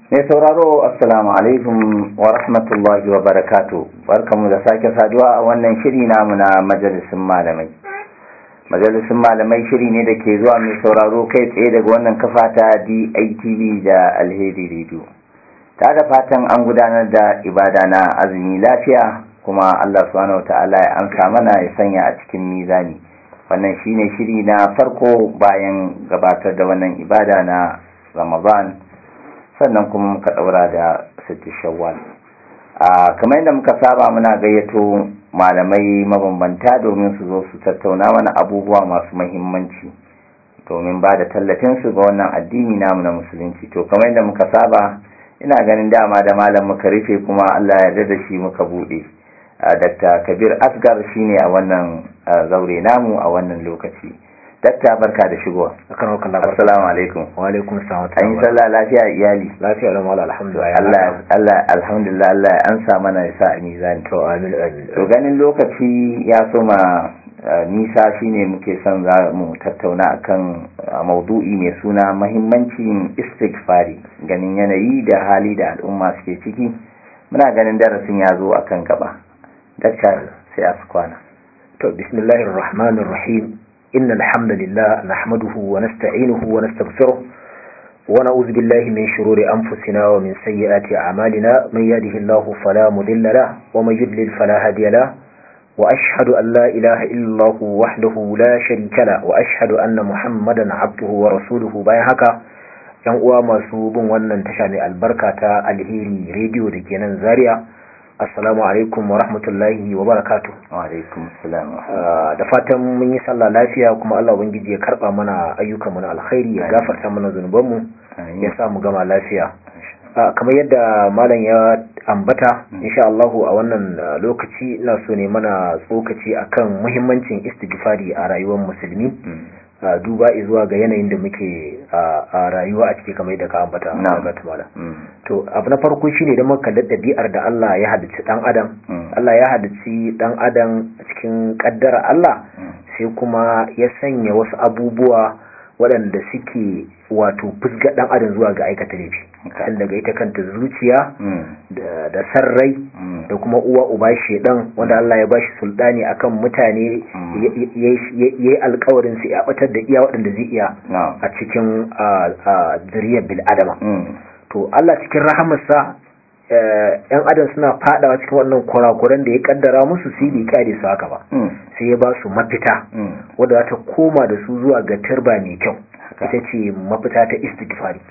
Mai sauraro Assalamu alaikum wa rahmatullahi wa barakatu barkamu da sake saduwa a wannan shiri namu na majalisun malamai. Majalisun malamai shiri ne da ke zuwa mai sauraro kai tsaye daga wannan kafa ta DITV da Alheri Radio. Ta da fatan an gudanar da ibada na azumi lafiya kuma Allah subhanahu wa ta'ala ya amsa mana ya sanya a cikin mizani. Wannan shine shiri na farko bayan gabatar da wannan ibada na Ramadan. sannan kuma muka daura da sitti shawwal a kamar yadda muka saba muna gayyato malamai mabambanta domin su zo su tattauna mana abubuwa masu mahimmanci domin ba da tallafin su ga wannan addini namu na musulunci to kamar yadda muka saba ina ganin dama da malam muka rufe kuma Allah ya yarda da shi muka bude Dr. Kabir Asgar shine a wannan zaure namu a wannan lokaci dakta barka da shigowa akan wakan labar assalamu alaikum wa alaikum salam an yi sallah lafiya iyali lafiya da mala alhamdulillah Allah Allah alhamdulillah Allah ya ansa mana ya sa a mizani to amin amin to ganin lokaci ya soma nisa shine muke son za mu tattauna akan maudu'i mai suna mahimmancin istighfari ganin yanayi da hali da al'umma suke ciki muna ganin darasin ya zo akan gaba dakta sai a kwana to bismillahir rahmanir rahim إن الحمد لله نحمده ونستعينه ونستغفره ونعوذ بالله من شرور أنفسنا ومن سيئات أعمالنا من يهده الله فلا مضل له ومن يضلل فلا هادي له وأشهد أن لا إله إلا الله وحده لا شريك له وأشهد أن محمدا عبده ورسوله bayan haka yan uwa masu bin wannan tasha mai albarka ta alheri rediyo da ke nan zaria assalamu alaikum wa rahmatullahi wa barakatu wa alaikum assalam da fatan mun yi sallah lafiya kuma Allah ubangiji ya karba mana ayyukan mu na alkhairi ya gafarta mana zunubanmu ya sa mu gama lafiya kamar yadda malam ya ambata insha Allah a wannan lokaci ina so ne mana tsokaci akan muhimmancin istighfari a rayuwar musulmi duba zuwa ga yanayin da muke a rayuwa a ciki kamar yadda ka ambata ga tumala to abu na farko shine da muka da dabi'ar da Allah ya halicci dan adam Allah ya halicci dan adam cikin kaddara Allah sai kuma ya sanya wasu abubuwa waɗanda suke wato fusga dan adam zuwa ga aikata laifi kan daga ita kanta zuciya da sarrai da kuma uwa uba shedan wanda Allah ya bashi sultani akan mutane yayi alkawarin su ya batar da iya waɗanda zai iya a cikin zuriyar bil adama to Allah cikin rahamarsa yan adam suna fadawa cikin wannan kurakuran da ya kaddara musu su bai kyale su haka ba sai ya ba su mafita wadda za ta koma da su zuwa ga turba mai kyau ita ce mafita ta istighfari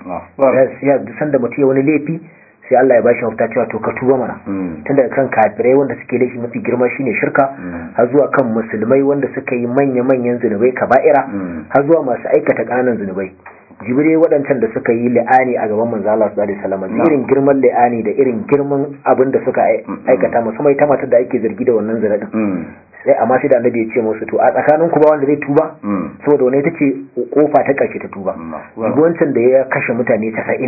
ya dusan da mutum ya wani laifi sai Allah ya bashi mafita cewa to ka tuba mana tun daga kan kafirai wanda suke laifi mafi girma shine shirka har zuwa kan musulmai wanda suka yi manya-manyan zunubai kaba'ira har zuwa masu aikata ƙananan zunubai jibirai waɗancan da suka yi li'ani a gaban manzo Allah sallallahu alaihi wasallam irin girman li'ani da irin girman abin da suka aikata musamman ita matar da ake zargi da wannan zina din sai amma sai da annabi ya ce musu to a tsakanin ku ba wanda zai tuba saboda wani ita ce kofa ta karshe ta tuba wancan da ya kashe mutane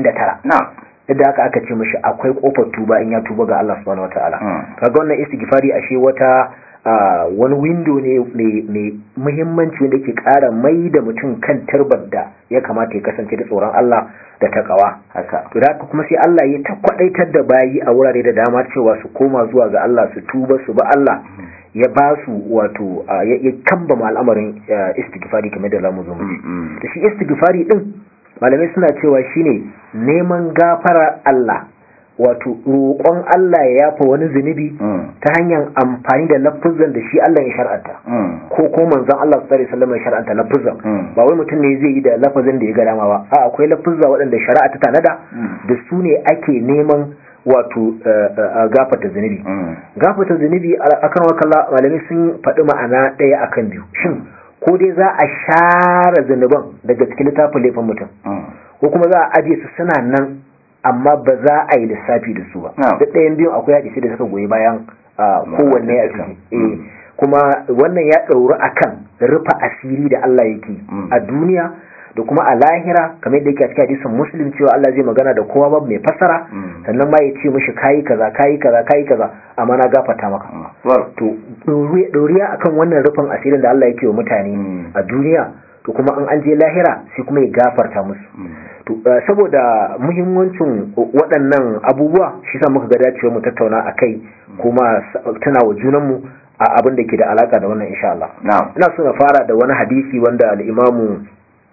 99 yadda haka aka ce mashi akwai kofar tuba in ya tuba ga Allah subhanahu wataala kaga wannan istighfari ashe wata wani window ne mai muhimmanci wanda ke kara mai da mutum kan tarbar da ya kamata ya kasance da tsoron Allah da takawa haka to da kuma sai Allah ya ta kwadaitar da bayi a wurare da dama cewa su koma zuwa ga Allah su tuba su ba Allah ya ba su wato ya kambama al'amarin istighfari kamar da zamu zo mu da shi istighfari din malamai suna cewa shine neman gafara Allah wato roƙon Allah ya yafa wani zunubi ta hanyar amfani da lafuzan da shi Allah ya shar'anta ko ko manzon Allah sallallahu alaihi wasallam ya shar'anta lafuzan ba wai mutum ne zai yi da lafazin da ya ga dama ba a akwai lafuzza waɗanda shari'a ta tanada da su ne ake neman wato gafata zunubi gafata zunubi akan wakalla malamai sun faɗi ma'ana ɗaya akan biyu shin ko dai za a share zunuban daga cikin littafin laifin mutum ko kuma za a ajiye su suna nan amma ba za a yi lissafi da su ba da ɗayan biyun akwai hadisi da suka goyi bayan kowanne a ciki kuma wannan ya ɗauri akan rufa asiri da Allah yake a duniya da kuma a lahira kamar yadda yake a cikin hadisin muslim cewa Allah zai magana da kowa babu mai fassara sannan ma ya ce mishi kayi kaza kayi kaza kayi kaza amma na gafarta maka to ɗoriya akan wannan rufin asirin da Allah yake wa mutane a duniya to kuma an an je lahira sai kuma ya gafarta musu to saboda muhimmancin waɗannan abubuwa shi sa muka ga dacewa mu tattauna akai kuma tana wa junanmu a abin da ke da alaka da wannan insha Allah ina so na fara da wani hadisi wanda al-Imamu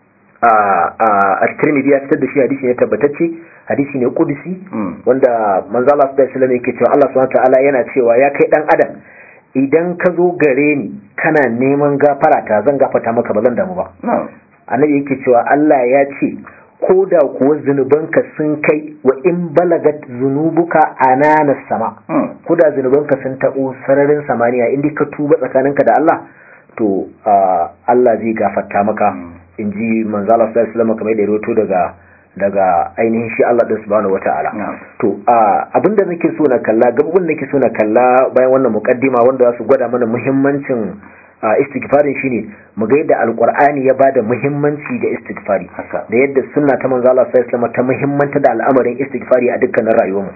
at-Tirmidhi ya fitar da shi hadisi ne tabbatacce hadisi ne kudusi wanda manzo Allah sallallahu alaihi wasallam yake cewa Allah subhanahu ta'ala yana cewa ya kai dan adam idan ka zo gare ni kana neman gafara ta zan gafarta maka ba zan damu ba annabi yake cewa Allah ya ce ko da kuwa zunubanka sun kai wa in balagat zunubuka anana sama ko da zunubanka sun taɓo sararin samaniya inda ka tuba tsakaninka da Allah to Allah zai gafarta maka in ji manzo Allah sallallahu alaihi wasallam kamar da rawaito daga daga ainihin shi Allah din subhanahu wata'ala to abinda nake so na kalla gababin nake so na kalla bayan wannan mukaddima wanda za su gwada mana muhimmancin istighfarin shine mu ga yadda alqur'ani ya bada muhimmanci ga istighfari da yadda sunna ta manzo Allah sallallahu alaihi wasallam ta muhimmanta da al'amarin istighfari a dukkanin rayuwarmu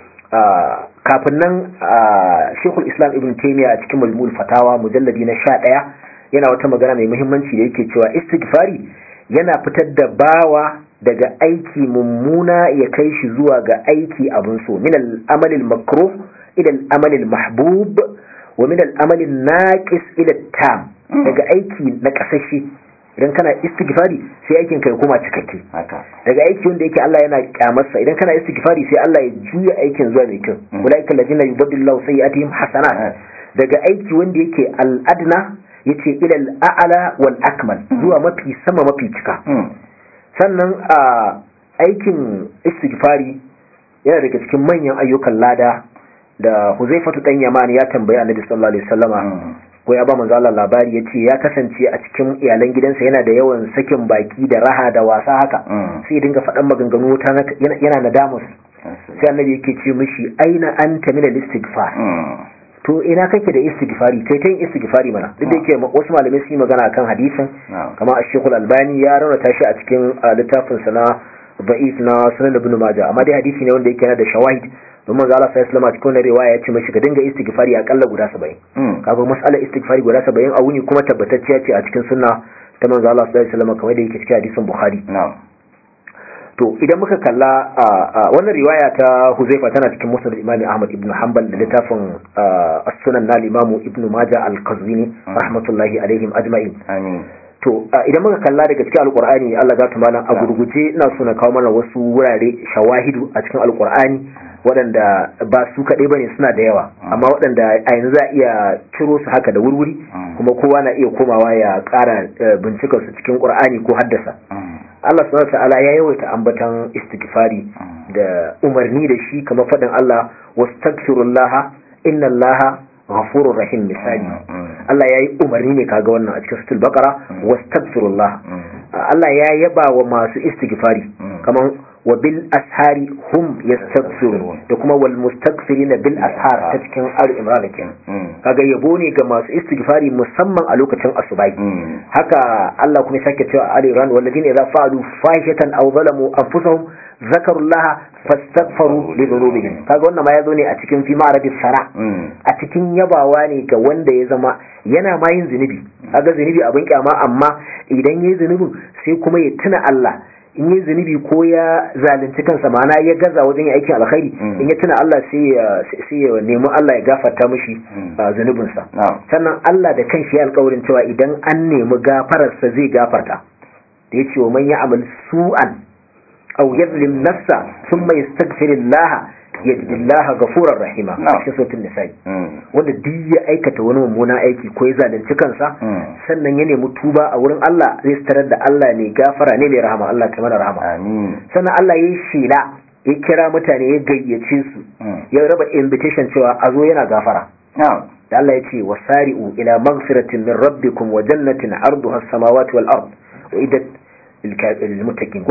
kafin nan Sheikhul Islam Ibn Taymiyyah a cikin Majmu'ul Fatawa mujalladi na 11 yana wata magana mai muhimmanci da yake cewa istighfari yana fitar da bawa daga aiki mummuna ya kai shi zuwa ga aiki abin so min al-amal al-makruh ila al-amal al-mahbub wa min al-amal an-naqis ila tam daga aiki na kasashe idan kana istighfari sai aikin kai kuma cikakke daga aiki wanda yake Allah yana kyamarsa idan kana istighfari sai Allah ya juya aikin zuwa mai kyau ulaika alladhina yubaddilullahu sayyi'atihim hasanat daga aiki wanda yake al-adna yace ila al-a'la wal akmal zuwa mafi sama mafi cika sannan a aikin istighfari yana daga cikin manyan ayyukan lada da Huzaifatu dan Yaman ya tambaya Annabi sallallahu alaihi wasallama ko ya ba manzo Allah labari yace ya kasance a cikin iyalan gidansa yana da yawan sakin baki da raha da wasa haka sai ya dinga faɗan maganganu ta yana nadamus sai Annabi yake ce mishi aina anta min al-istighfar to ina kake da istighfari kai ta yin istighfari mana duk da yake wasu malamai sun yi magana akan hadisin kamar Ash-Sheikhul Albani ya raunata shi a cikin littafin sa na Da'if na Sunan Ibn Majah amma dai hadisi ne wanda yake yana da shawahid don manzo Allah sallallahu alaihi wasallam cikin wannan riwaya ya ce mashi ka dinga istighfari akalla guda 70 kaga mas'alar istighfari guda 70 a wuni kuma tabbatacciya ce a cikin sunna ta manzo Allah sallallahu alaihi wasallam kamar da yake cikin hadisin Bukhari to idan muka kalla wannan riwaya ta Huzaifa tana cikin Musnad Imam Ahmad ibn Hanbal da littafin As-Sunan na Imam Ibn Majah Al-Qazwini rahmatullahi alaihim ajma'in amin to idan muka kalla daga cikin Al-Qur'ani Allah ya malam a gurguje ina so na kawo mana wasu wurare shawahidu a cikin Al-Qur'ani waɗanda ba su kaɗai bane suna da yawa amma waɗanda a yanzu za a iya ciro su haka da wurwuri kuma kowa na iya komawa ya ƙara bincikar su cikin ƙur'ani ko haddasa Allah subhanahu ta'ala ya yawaita ambatan istighfari da umarni da shi kamar faɗin Allah wastaghfirullah inna Allah ghafurur rahim misali Allah ya yi umarni ne kaga wannan a cikin suratul baqara wastaghfirullah Allah ya yaba wa masu istighfari kamar wa bil ashari hum yastaghfirun da kuma wal mustaghfirina bil ashar ta cikin al imran kenan kaga yabo ne ga masu istighfari musamman a lokacin asubai haka Allah kuma sake cewa ali ran walladina idza fa'alu fahishatan aw zalamu anfusahum zakarullah fastaghfaru li dhunubihim kaga wannan ma yazo ne a cikin fi ma'arabis sara a cikin yabawa ne ga wanda ya zama yana ma yin zunubi kaga zunubi abin kyama amma idan yayi zunubin sai kuma ya tuna Allah in yi zunubi ko ya zalunci kansa ma'ana ya gaza wajen yin aikin alkhairi in ya tuna Allah sai ya nemi Allah ya gafarta mishi zunubinsa sannan Allah da kanshi ya alkawarin cewa idan an nemi gafararsa zai gafarta da ya ce wa man ya'mal su'an aw yadhlim nafsa thumma yastaghfirullah yajdillaha gafurar rahima cikin sautin nisa'i wanda duk ya aikata wani mummuna aiki ko ya zalunci kansa sannan ya nemi tuba a wurin Allah zai tarar da Allah ne gafara ne mai rahama Allah ta mana rahama sannan Allah ya yi shela ya kira mutane ya gayyace su ya raba invitation cewa a zo yana gafara da Allah ya ce wasari'u ila maghfiratin min rabbikum wa jannatin arduha as-samawati wal ard wa idat lil muttaqin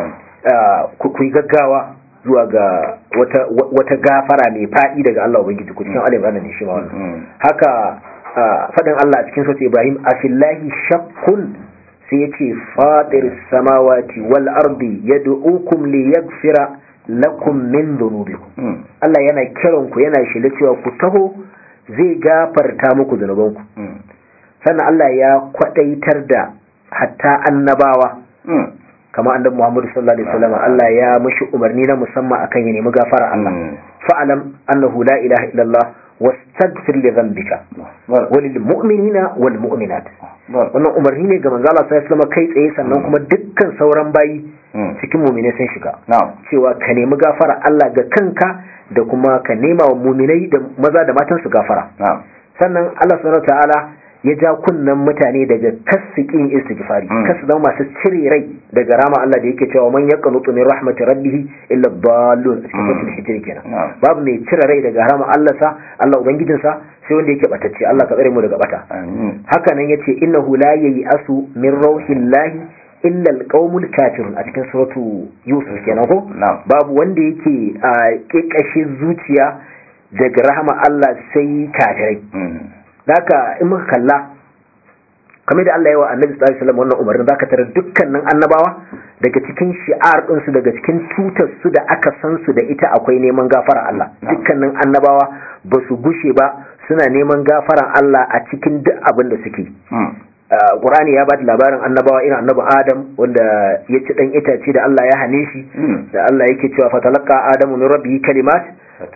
ko ku gaggawa zuwa ga wata, wata gafara mai faɗi daga Allah Ubangiji ku cikin alim ne shi ma wannan haka faɗin Allah a cikin sautin Ibrahim a fillahi shakkun sai ya ce faɗir samawati wal ardi yad'ukum li yaghfira lakum min dhunubikum Allah yana kiran ku yana shela cewa ku taho zai gafarta muku zunubanku sannan Allah ya kwadaitar da hatta annabawa kama annabi Muhammad sallallahu alaihi wasallam Allah ya mishi umarni na musamman akan ya nemi gafara Allah fa'alam annahu la ilaha illallah wastaghfir li dhanbika walil mu'minina wal mu'minat wannan umarni ne ga manzo Allah sallallahu alaihi wasallam kai tsaye sannan kuma dukkan sauran bayi cikin mu'mine sun shiga cewa ka nemi gafara Allah ga kanka da kuma ka nema wa mu'minai da maza da matan su gafara sannan Allah subhanahu ta'ala ya ja kunnan mutane daga kasikin istighfari kasu zama masu cire rai daga rama Allah da yake cewa man yaqnutu min rahmatir rabbih illa dallun cikin suratul hijr kenan babu mai cire rai daga rama Allah sa Allah ubangijin sa sai wanda yake batacce Allah ka tsare mu daga bata haka nan yace innahu la asu min rauhillahi illa alqaumul kafirun a cikin suratu yusuf kenan ko babu wanda yake a kekashe zuciya daga rahama Allah sai kafirai Daka in muka kalla kamar da Allah ya wa Annabi sallallahu alaihi wasallam wannan umarnin zaka tarar dukkanin annabawa daga cikin shi'ar din su daga cikin tutar su da aka san su da ita akwai neman gafara Allah dukkanin annabawa ba su gushe ba suna neman gafaran Allah a cikin duk abin da suke Qur'ani ya ba da labarin annabawa irin annabi Adam wanda ya ci dan itace da Allah ya hane shi da Allah yake cewa fatalaqa adamu min rabbihi kalimat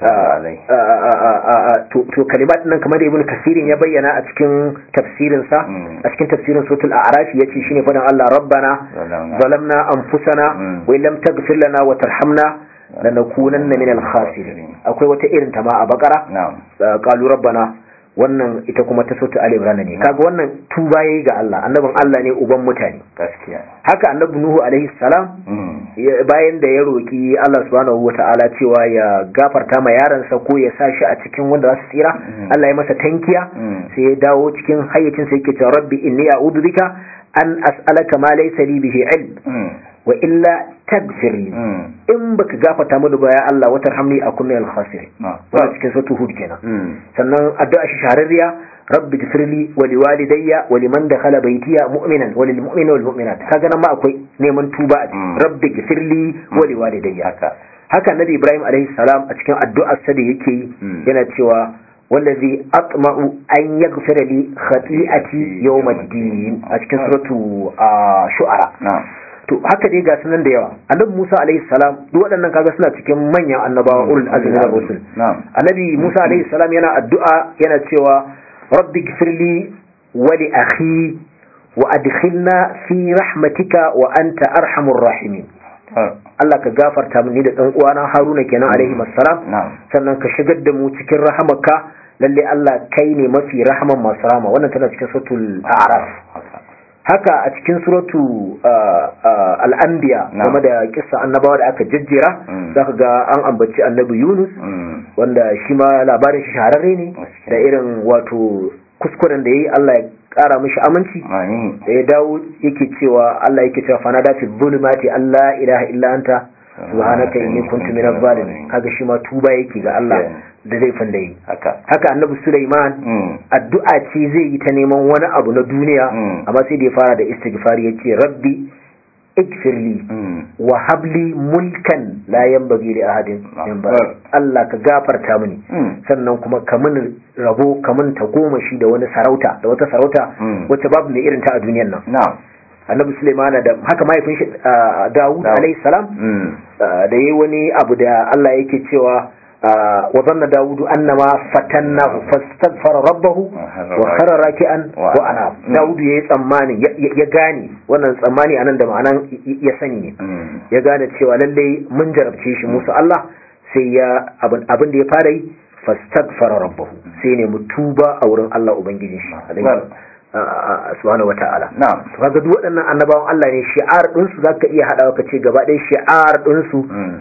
to kalimat nan kamar da ibn kasirin ya bayyana a cikin tafsirin sa a cikin tafsirin suratul a'raf yace shine fadan Allah rabbana zalamna anfusana wa lam taghfir lana wa tarhamna lanakunanna minal khasirin akwai wata irin ta ma a bakara qalu rabbana wannan ita kuma ta sautu Ali Imran ne kaga wannan tuba yayi ga Allah annabin Allah ne uban mutane gaskiya haka annabi Nuhu alaihi salam bayan da ya roki Allah subhanahu wataala cewa ya gafarta ma yaransa ko ya sa shi a cikin wanda za su tsira Allah ya masa tankiya sai ya dawo cikin hayyacin sa yake cewa rabbi inni a'udhu bika an as'alaka ma laysa li bihi ilm wa illa tagfirli in baka gafarta mini ba ya Allah wata hamni a kuma al-khasir wannan cikin suratul hud kenan sannan addu'a shi shahararriya rabbi gfirli wa liwalidayya wa liman dakhala baytiya mu'minan wa lil mu'mina wal mu'minat kaga nan ma akwai neman tuba a rabbi gfirli wa liwalidayya haka nabi ibrahim alaihi salam a cikin addu'ar sa da yake yana cewa wallazi atma'u an yaghfira li khati'ati yawmiddin a cikin suratu shu'ara to haka dai ga sunan da yawa annabi Musa alaihi salam duk waɗannan kaga suna cikin manyan annabawa ulul azmi na rusul annabi Musa alaihi salam yana addu'a yana cewa rabbi gfirli wa li akhi wa adkhilna fi rahmatika wa anta arhamur rahimin Allah ka gafarta mini da dan uwana Haruna kenan alaihi assalam sannan ka shigar da mu cikin rahamaka lalle Allah kai ne mafi rahaman masu rahama wannan tana cikin suratul a'raf haka a cikin suratu al'ambiya game da kissa annabawa da aka jejjera za ka ga an ambaci annabi yunus wanda shi ma labarin shi shahararre ne da irin wato kuskuren da ya yi allah ya kara mishi aminci da ya dawo yake cewa allah yake cewa fanada fi zulumati allah ilaha illa anta subhanaka inni kuntu minaz zalimin kaga shi ma tuba yake ga allah da zai fanda yi haka annabi Sulaiman addu'a ce zai yi ta neman wani abu na duniya amma sai da ya fara da istighfari yace rabbi ikfirli wa habli mulkan la yanbaghi li ahadin min ba'di Allah ka gafarta mini sannan kuma ka mini rabo ka min ta goma shi da wani sarauta da wata sarauta wacce babu mai irin ta a duniyar nan annabi Sulaiman da haka mahaifin shi Dawud alayhi salam da yayi wani abu da Allah yake cewa وظن داود أنما فتناه فاستغفر ربه وخر راكعا وأناب داود يي tsammani ya gane wannan tsammani anan da ma'anan ya sani ne ya gane cewa lalle mun jarabce shi musu Allah sai ya abin da ya fara yi fastaghfara rabbahu sai ne mu tuba a wurin Allah ubangijin shi subhanahu wata'ala na'am to kaga duk waɗannan annabawan Allah ne shi'ar din su zaka iya hadawa ka ce gaba ɗaya shi'ar din su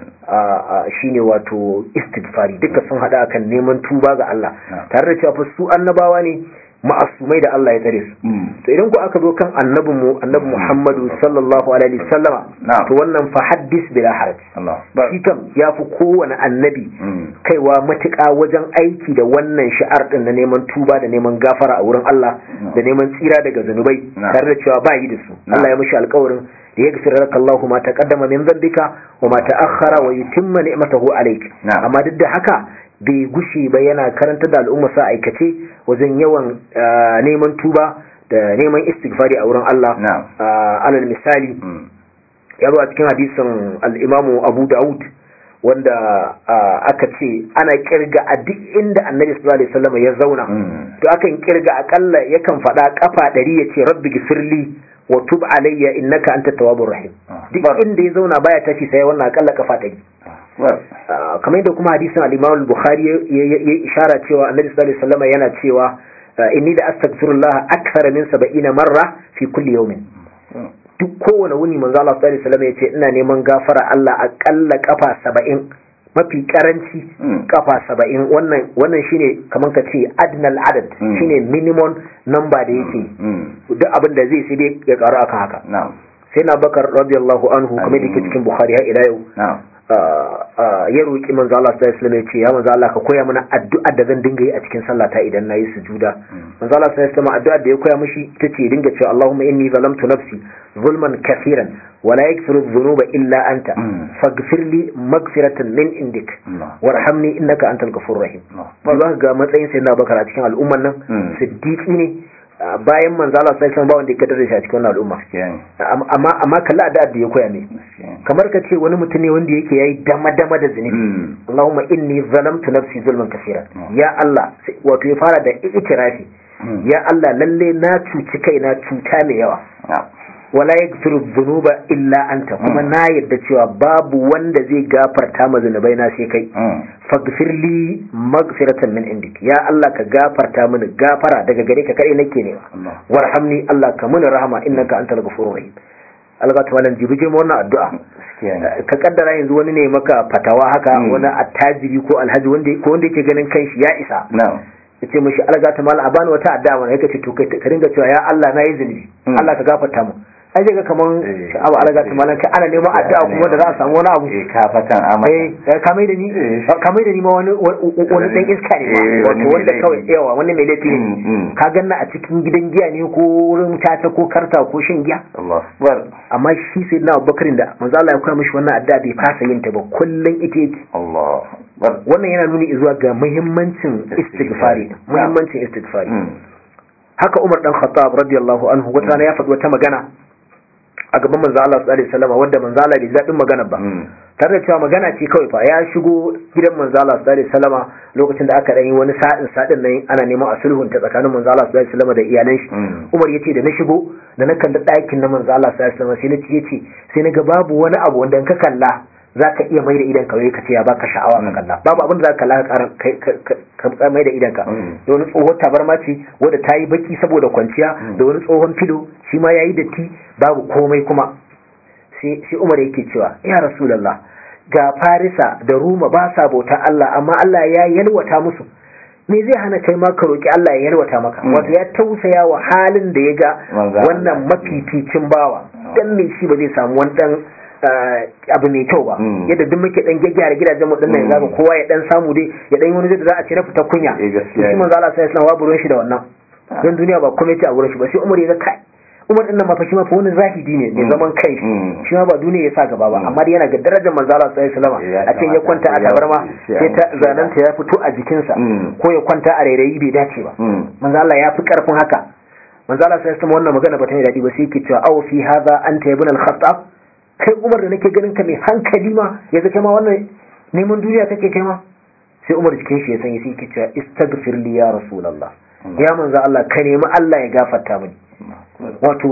shine wato istighfari duka sun hada akan neman tuba ga Allah tare da cewa fa su annabawa ne ma'asumai da Allah ya tsare su to idan ku aka zo kan annabin mu annabi Muhammadu sallallahu alaihi wasallama to wannan fa haddis bila haraj shi kam ya fi kowane annabi kaiwa matuƙa wajen aiki da wannan shi'ar din na neman tuba da neman gafara a wurin Allah da neman tsira daga zanubai tare da cewa ba yi da su Allah ya mishi alƙawarin da ya gafira laka Allah ma taqaddama min dhanbika wa ma ta'akhkhara wa yutimma ni'matahu alayk amma duk da haka bai gushe ba yana karanta da al'umma sa aikace wajen yawan neman tuba da neman istighfari a wurin Allah alal misali ya zo a cikin hadisin al-Imam Abu Dawud wanda aka ce ana kirga a duk inda Annabi sallallahu alaihi wasallam ya zauna to akan kirga akalla yakan faɗa kafa ɗari ya ce rabbi gifirli wa tub alayya innaka anta tawwabur rahim duk inda ya zauna baya tashi sai wannan akalla kafa ɗari kamar yadda kuma hadisin al-Imam al-Bukhari ya ishara cewa Annabi sallallahu alaihi wasallam yana cewa inni da astaghfirullah akthara min 70 marra fi kulli yawmin duk kowane wuni manzo Allah sallallahu alaihi wasallam yace ina neman gafara Allah akalla kafa 70 mafi karanci kafa 70 wannan wannan shine kaman ka ce adnal adad shine minimum number da yake duk abin da zai sai dai ya karu akan haka sai na bakar radiyallahu anhu kamar da ke cikin bukhari har ila yau ya roƙi manzo Allah sallallahu alaihi wasallam ya ce ya manzo Allah ka koya mana addu'a da zan dinga yi a cikin sallata idan nayi sujuda manzo Allah sallallahu alaihi wasallam addu'a da ya koya mishi tace dinga cewa Allahumma inni zalamtu nafsi zulman kaseeran wa la yaghfiru dhunuba illa anta faghfir li maghfiratan min indik warhamni innaka antal ghafurur rahim ba ga matsayin sayyidina Abubakar a cikin al'umman nan siddiqi ne bayan manzo Allah sai san ba wanda ya kadar shi a cikin wannan al'umma amma amma kalla da da ya koya ne kamar ka ce wani mutum ne wanda yake yayi dama dama da zunubi Allahumma inni zalamtu nafsi zulman kaseera ya Allah wato ya fara da itirafi ya Allah lalle na cuci kaina cuta mai yawa wala yaghfiru dhunuba illa anta kuma na yadda cewa babu wanda zai gafarta ma zunubai na sai kai faghfir li maghfiratan min indik ya Allah ka gafarta mini gafara daga gare ka kai nake ne warhamni Allah ka mini rahama innaka antal ghafurur rahim Allah ta wannan jibi je wannan addu'a ka kaddara yanzu wani ne maka fatawa haka wani attajiri ko alhaji wanda ko wanda yake ganin kanshi ya isa ya ce mashi alga ta mala a bani wata addu'a mana yake ce to kai ka dinga cewa ya Allah na yi zunubi Allah ka gafarta mu ai ga kaman sha'awa alaga ta malan kai ana neman addu'a kuma da za a samu wani abu eh ka fatan amma eh ka mai da ni ka mai da ni ma wani wani dan iska ne wato wanda kawai yawa wani mai laifi ne ka ganna a cikin gidan giya ne ko wurin tata ko karta ko shin giya Allah akbar amma shi sai na Abubakar da manzo Allah ya koya mishi wannan addu'a bai fasa yin ta ba kullun ita yake Allah wannan yana nuni zuwa ga muhimmancin istighfari muhimmancin istighfari haka Umar dan Khattab radiyallahu anhu wata rana ya faɗi wata magana a gaban manzo Allah sallallahu alaihi wasallam wanda manzo Allah bai zaɓin magana ba tare da cewa magana ce kawai fa ya shigo gidan manzo Allah sallallahu alaihi wasallam lokacin da aka dan yi wani sa'in sadin nan ana neman a sulhun ta tsakanin manzo Allah sallallahu alaihi wasallam da iyalan shi Umar yace da na shigo da na kalli ɗakin na manzo Allah sallallahu alaihi wasallam sai na ce yace sai na ga babu wani abu wanda in ka kalla za ka iya mai da idan ka ka ce ya baka sha'awa ka kalla babu abin da za ka kalla ka mai da idan ka da wani tsohon tabarma ce wadda ta yi baki saboda kwanciya da wani tsohon filo shi ma ya yi datti babu komai kuma sai umar yake cewa ya rasulallah ga farisa da ruma ba sa bauta Allah amma Allah ya yalwata musu me zai hana kai ma ka roki Allah ya yalwata maka wato ya tausaya wa halin da ya ga wannan mafificin bawa dan me shi ba zai samu wani dan abu mai kyau ba yadda duk muke dan gyaggyara gidajen mu dinnan yanzu kowa ya dan samu dai ya dan wani zai da za a ce na fita kunya shi manzo Allah sai ya burin shi da wannan dan duniya ba komai ce a gurin shi ba sai Umar ya ga kai Umar din nan ma fa shi ma fa wani zahidi ne mai zaman kai shi ma ba duniya ya sa gaba ba amma dai yana ga darajar manzo Allah sallallahu alaihi wasallam a ce ya kwanta a tabarma sai ta zananta ya fito a jikinsa ko ya kwanta a rairayi bai dace ba manzo Allah ya fi karfin haka manzo Allah sallallahu alaihi wasallam wannan magana ba ta yi dadi ba sai yake cewa aw fi hadha anta ibn al-khattab kai umar da nake ganin ka mai hankali ma ya kai ma wannan neman duniya kake kai ma sai umar jikin shi ya sanya sai yake cewa istaghfir li ya rasulullah ya manzo Allah ka nemi Allah ya gafarta mini wato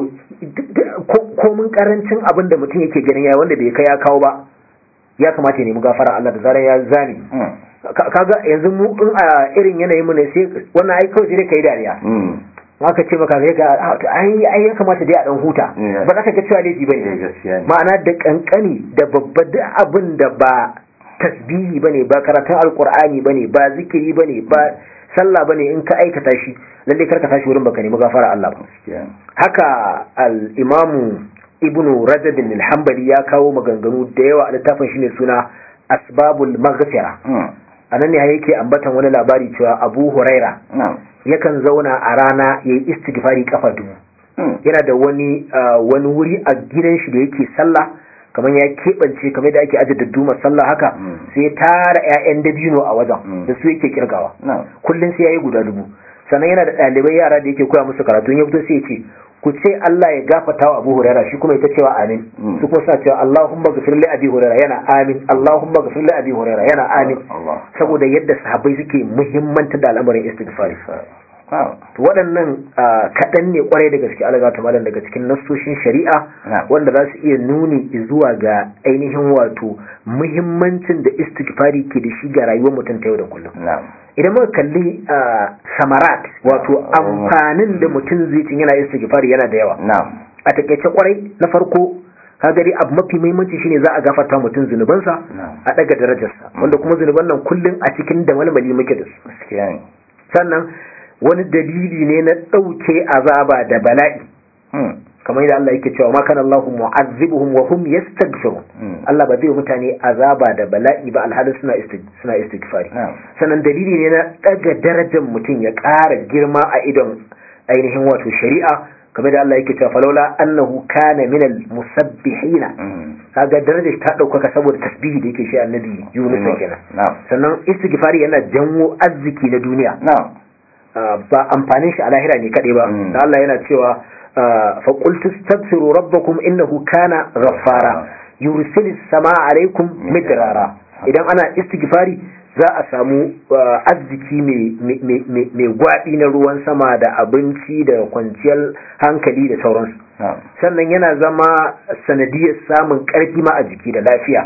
ko mun karancin abin da mutum yake ganin ya wanda bai kai ya kawo ba ya kamata ya nemi gafara Allah da zaran ya zani kaga yanzu mu in a irin yanayin mu ne sai wannan ai kawai sai kai dariya aka ce maka sai ga ai ai ya kamata dai a dan huta ba za ka ga cewa laifi bane ma'ana da kankani da babba da abin da ba tasbihi bane ba karatun alqur'ani bane ba zikiri bane ba sallah bane in ka aikata shi lalle karka tashi wurin baka nemi gafara Allah ba haka al-imamu ibnu rajab al-hanbali ya kawo maganganu da yawa a littafin shine suna asbabul maghfira anan ne yake ambatan wani labari cewa abu huraira yakan zauna a rana ya yi istighfari kafa dubu yana da wani wani wuri a gidan shi da yake sallah kamar ya keɓance kamar da ake ajiye dadduma sallah haka sai tara 'ya'yan dabino a wajen da su yake kirgawa kullum sai ya yi guda dubu sannan yana da ɗalibai yara da yake koya musu karatu ya fito sai ya ce ku ce Allah ya gafata wa Abu Huraira shi kuma ita cewa amin su kuma suna cewa Allahumma ghfir li Abi Huraira yana amin Allahumma ghfir li Abi Huraira yana amin saboda yadda sahabbai suke muhimmanta da al'amarin istighfari waɗannan kaɗan ne kwarai da gaske alaga ta malam daga cikin nassoshin shari'a wanda za su iya nuni zuwa ga ainihin wato muhimmancin da istighfari ke da shi ga rayuwar mutum ta yau da kullum idan muka kalli samarat wato amfanin da mutum zai cin yana istighfari yana da yawa a takaice kwarai na farko kaga dai abu mafi muhimmanci shine za a gafarta mutum zunubansa a daga darajarsa wanda kuma zunuban nan kullum a cikin da malmali muke da su sannan wani dalili ne na ɗauke azaba da bala'i kamar yadda Allah yake cewa ma kana Allahu mu'azzibuhum wa hum yastaghfirun Allah ba zai yi mutane azaba da bala'i ba alhalin suna suna istighfari sannan dalili ne na daga darajar mutum ya ƙara girma a idon ainihin wato shari'a kamar da Allah yake cewa falaula annahu kana min al-musabbihina kaga darajar ta ɗaukaka saboda tasbihi da yake shi annabi Yunus kenan sannan istighfari yana janwo arziki na duniya ba amfanin shi a lahira ne kaɗai ba da Allah yana cewa faƙultu staghfiru rabbakum innahu kana ghaffara yursilis samaa alaikum midrara idan ana istighfari za a samu arziki mai gwaɗi na ruwan sama da abinci da kwanciyar hankali da sauransu sannan yana zama sanadiyar samun ƙarfi ma a jiki da lafiya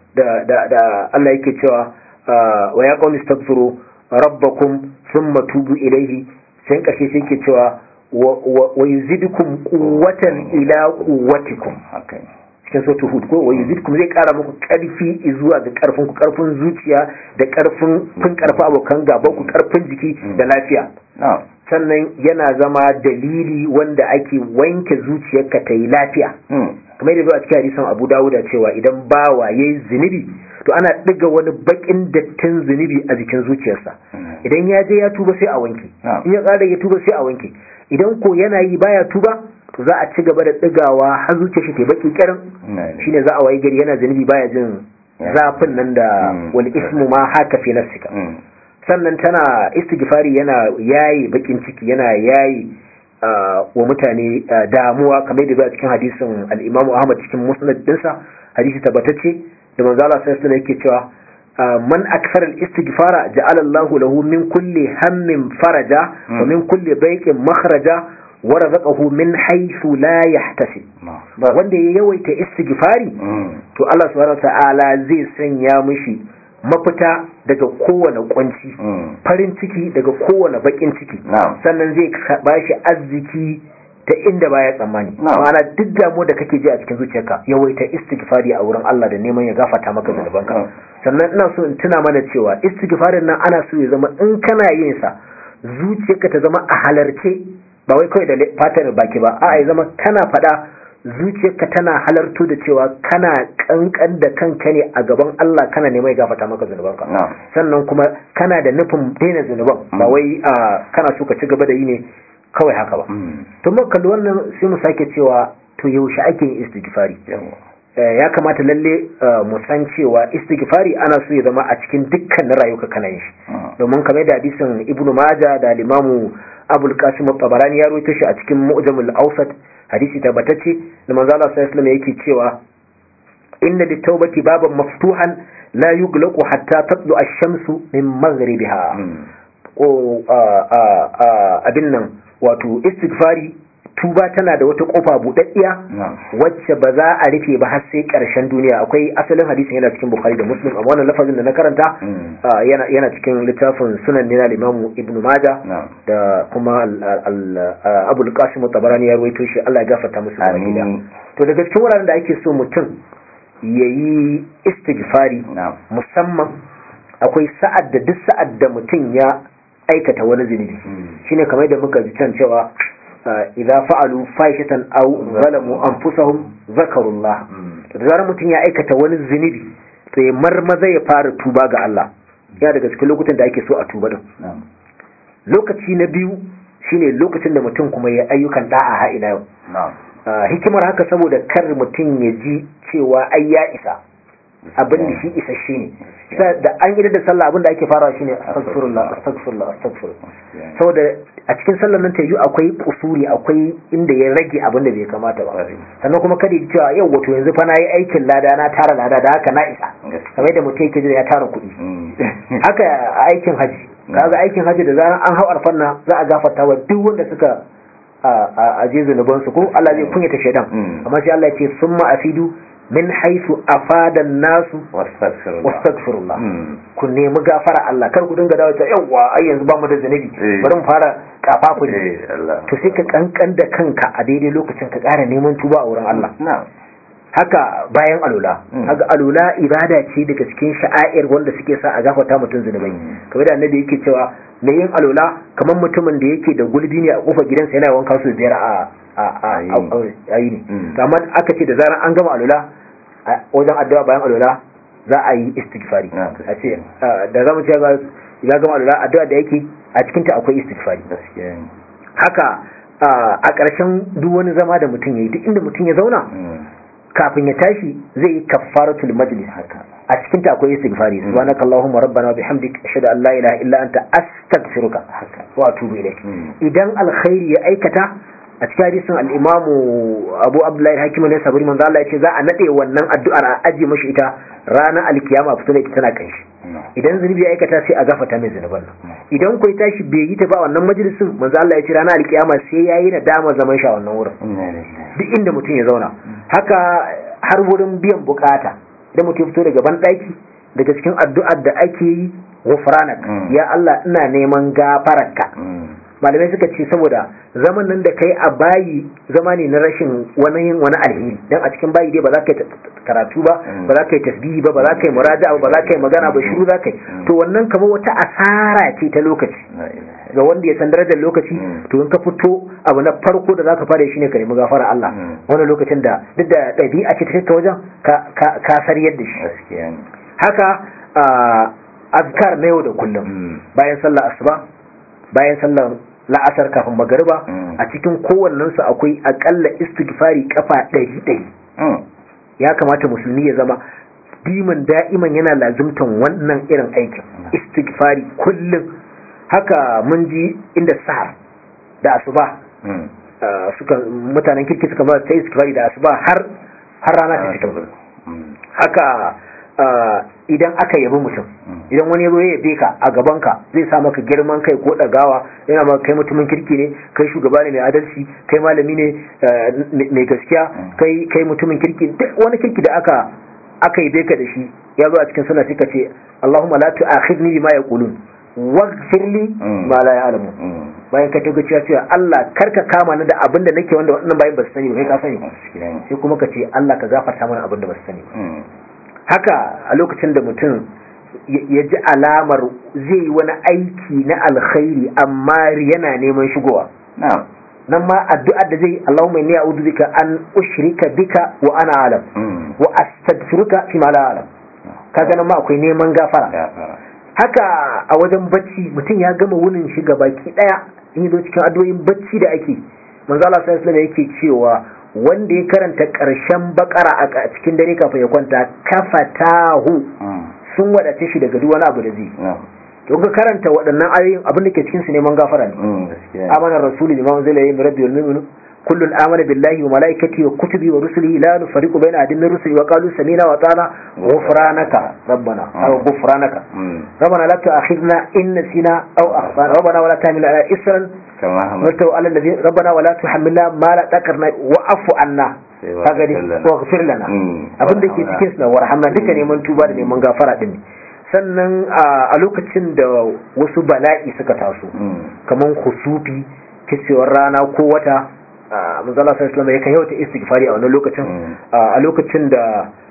da Allah yake cewa wa ya qawmi staghfiru rabbakum thumma tubu ilayhi sai kashe sai ke cewa wa yuzidukum quwwatan ila quwwatikum cikin sautu hud ko wa yuzidukum zai kara muku karfi zuwa ga karfin ku karfin zuciya da karfin fin karfi abokan gaban ku karfin jiki da lafiya sannan yana zama dalili wanda ake wanke zuciyarka ta yi lafiya kamar yadda a cikin hadisan Abu Dawuda cewa idan bawa yayi zunubi to ana ɗiga wani bakin dattin zunubi a jikin zuciyarsa idan ya je ya tuba sai a wanke in ya ƙara ya tuba sai a wanke idan ko yana yi baya tuba to za a ci gaba da ɗigawa har zuciyar shi ta baki kirin shine za a wayi gari yana zunubi baya jin zafin nan da wal ismu ma haka fi nafsika sannan tana istighfari yana yayi bakin ciki yana yayi wa mutane damuwa kamar da a cikin hadisin al-Imam Ahmad cikin musnad dinsa hadisi tabbatacce da manzo Allah sai alaihi yake cewa man akthara al-istighfara ja'ala Allahu lahu min kulli hammin faraja wa min kulli dayqin makhraja wa razaqahu min haythu la yahtasib wanda ya yawaita istighfari to Allah subhanahu wa ta'ala zai sanya mishi mafita daga kowane kunci farin ciki daga kowane bakin ciki sannan zai bashi arziki ta inda baya tsammani ma'ana duk damu da kake ji a cikin zuciyarka yawaita istighfari a wurin Allah da neman ya gafarta maka zunubanka sannan ina so in tuna mana cewa istighfarin nan ana so ya zama in kana yin sa zuciyarka ta zama a halarce ba wai kawai da fatar baki ba a'a ya zama kana faɗa zuciyarka tana halarto da cewa kana kankan da kanka ne a gaban Allah kana neman ya gafarta maka zunubanka sannan kuma kana da nufin daina zunuban ba wai kana so ka ci gaba da yi ne kawai haka ba to muka kalli wannan sai mu sake cewa to yaushe ake yin istighfari ya kamata lalle mu san cewa istighfari ana so ya zama a cikin dukkanin rayuka kana yin shi domin kamar da hadisin ibnu maja da limamu abul qasim tabarani ya rawaito shi a cikin mu'jamul awsat hadisi tabbatacce da manzo Allah sallallahu alaihi yake cewa inna litawbati baban maftuhan la yuglaqu hatta tatlu ash-shamsu min maghribiha ko abin nan wato istighfari tuba tana da wata kofa buɗaɗɗiya wacce ba za a rufe ba har sai ƙarshen duniya akwai asalin hadisin yana cikin bukhari da muslim amma wannan lafazin da na karanta yana cikin littafin sunan ne na limamu ibn maja da kuma abul qasim tabarani ya ruwaito shi Allah ya gafarta musu baki to daga cikin wuraren da ake so mutum yayi istighfari musamman akwai sa'ad da duk sa'ad da mutum ya aikata wani zunubi shine kamar da muka ji can cewa idza fa'alu fahishatan aw zalamu anfusahum zakarullah to da zarar mutum ya aikata wani zunubi to ya marmaza ya fara tuba ga Allah ya daga cikin lokutan da ake so a tuba din lokaci na biyu shine lokacin da mutum kuma ya ayyukan da'a ha ila yau hikimar haka saboda kar mutum ya ji cewa ai ya isa abin da shi isasshe ne da an yi da sallah abin da ake farawa shine astaghfirullah astaghfirullah astaghfirullah saboda a cikin sallar nan ta yi akwai kusuri akwai inda ya rage abin da bai kamata ba sannan kuma kada ya cewa yau wato yanzu fa na yi aikin lada na tara lada da haka na isa kamar yadda mutum yake ya tara kuɗi haka aikin haji kaga aikin haji da zaran an hau arfanna za a gafarta wa duk wanda suka a je zunuban su ko Allah zai kunyata shaidan amma sai Allah ya ce summa afidu min haisu afadan nasu wastaghfirullah ku nemi gafara Allah kar ku dinga dawo ta yawa ai yanzu ba mu da zanubi bari mu fara kafafu ne to sai ka kankan da kanka a daidai lokacin ka ƙara neman tuba a wurin Allah haka bayan alula haka alula ibada ce daga cikin sha'air wanda suke sa a gafarta mutum zunubai kamar da annabi yake cewa mai yin alula kamar mutumin da yake da gulbi ne a kofar gidansa yana wanka su biyar a a a yi ne amma aka ce da zaran an gama alula wajen addu'a bayan alula za a yi istighfari a ce da zamu ce ya gama alula addu'a da yake a cikin ta akwai istighfari haka a ƙarshen duk wani zama da mutum ya yi duk inda mutum ya zauna kafin ya tashi zai yi kaffaratul majlis haka a cikin ta akwai istighfari subhanaka allahumma rabbana wa bihamdik ashhadu an la ilaha illa anta astaghfiruka wa atubu ilaik idan alkhairi ya aikata a cikin hadisin al-imam Abu Abdullahi Hakim ne sabari manzo Allah yace za a nade wannan addu'ar a aje mashi ita ranar alkiyama fito da ita tana kanshi idan zunubi ya aikata sai a gafata mai zunuban nan idan kai tashi bai yi ta ba wannan majalisin manzo Allah ya ce ranar alkiyama sai yayi nadama zaman sha wannan wurin duk inda mutum ya zauna haka har wurin biyan bukata idan mutum fito daga ban daki daga cikin addu'ar da ake yi ghufranak ya Allah ina neman gafararka malamai suka ce saboda zaman nan da kai a bayi zama ne na rashin wani wani alheri dan a cikin bayi dai ba za ka yi karatu ba ba za ka yi tasbihi ba ba za ka yi muraja'a ba za ka yi magana ba shiru za ka yi to wannan kamar wata asara ce ta lokaci ga wanda ya san darajar lokaci to in ka fito abu na farko da zaka fara shine ka nemi gafara Allah wannan lokacin da duk da ɗabi'a ce ta kai wajen ka sariyar da shi haka azkar na yau da kullum bayan sallar asuba bayan sallar la'asar kafin magariba a cikin kowannensu akwai akalla istighfari kafa ɗari ɗari ya kamata musulmi ya zama diman da'iman yana lazimtan wannan irin aikin istighfari kullum haka mun ji inda sahar da asuba suka mutanen kirki suka ba ta istighfari da asuba har har rana ta fito haka idan aka yabi mutum idan wani yazo ya yabe ka a gaban ka zai sa maka girman kai ko dagawa yana maka kai mutumin kirki ne kai shugaba ne mai adalci kai malami ne mai gaskiya kai kai mutumin kirki duk wani kirki da aka aka yabe ka da shi ya zo a cikin sunna suka ce Allahumma la tu'akhidni bima yaqulun waghfir li ma la ya'lamu bayan ka taga cewa cewa Allah karka kama ni da abin da nake wanda wannan bayan ba su sani ba kai ka sani sai kuma ka ce Allah ka gafarta mana abin da ba su sani haka a lokacin da mutum ya ji alamar zai yi wani aiki na alkhairi amma yana neman shigowa nan ma addu'ar da zai Allahumma inni a'udhu bika an ushrika bika wa ana alam wa astaghfiruka fi ma la alam kaga nan ma akwai neman gafara haka a wajen bacci mutum ya gama wunin shi baki daya in zo cikin addu'o'in bacci da ake manzo Allah sallallahu alaihi yake cewa wanda ya karanta karshen bakara a cikin dare kafin ya kwanta kafatahu sun wadace shi daga duk wani abu da zai to ka karanta waɗannan ayoyin abin da ke cikin su neman gafara ne amana rasuli liman zai yi rabbi wal mu'minu kullun amana billahi wa malaikatihi wa kutubi wa rusulihi la nufariqu baina ahadin min rusuli wa qalu sami'na wa ata'na ghufranaka rabbana aw ghufranaka rabbana la tu'akhidna in nasina aw akhtana rabbana wa la tahmil ala isran kama hamalta ala alladhi rabbana wa la tuhammilna ma la taqarna wa afu anna kaga dai wa ghfir lana abin da ke cikin su warhamna duka neman tuba da neman gafara din sannan a lokacin da wasu bala'i suka taso kaman khusufi kicewar rana ko wata manzala sai islam ya kai yau ta istighfari a wannan lokacin a lokacin da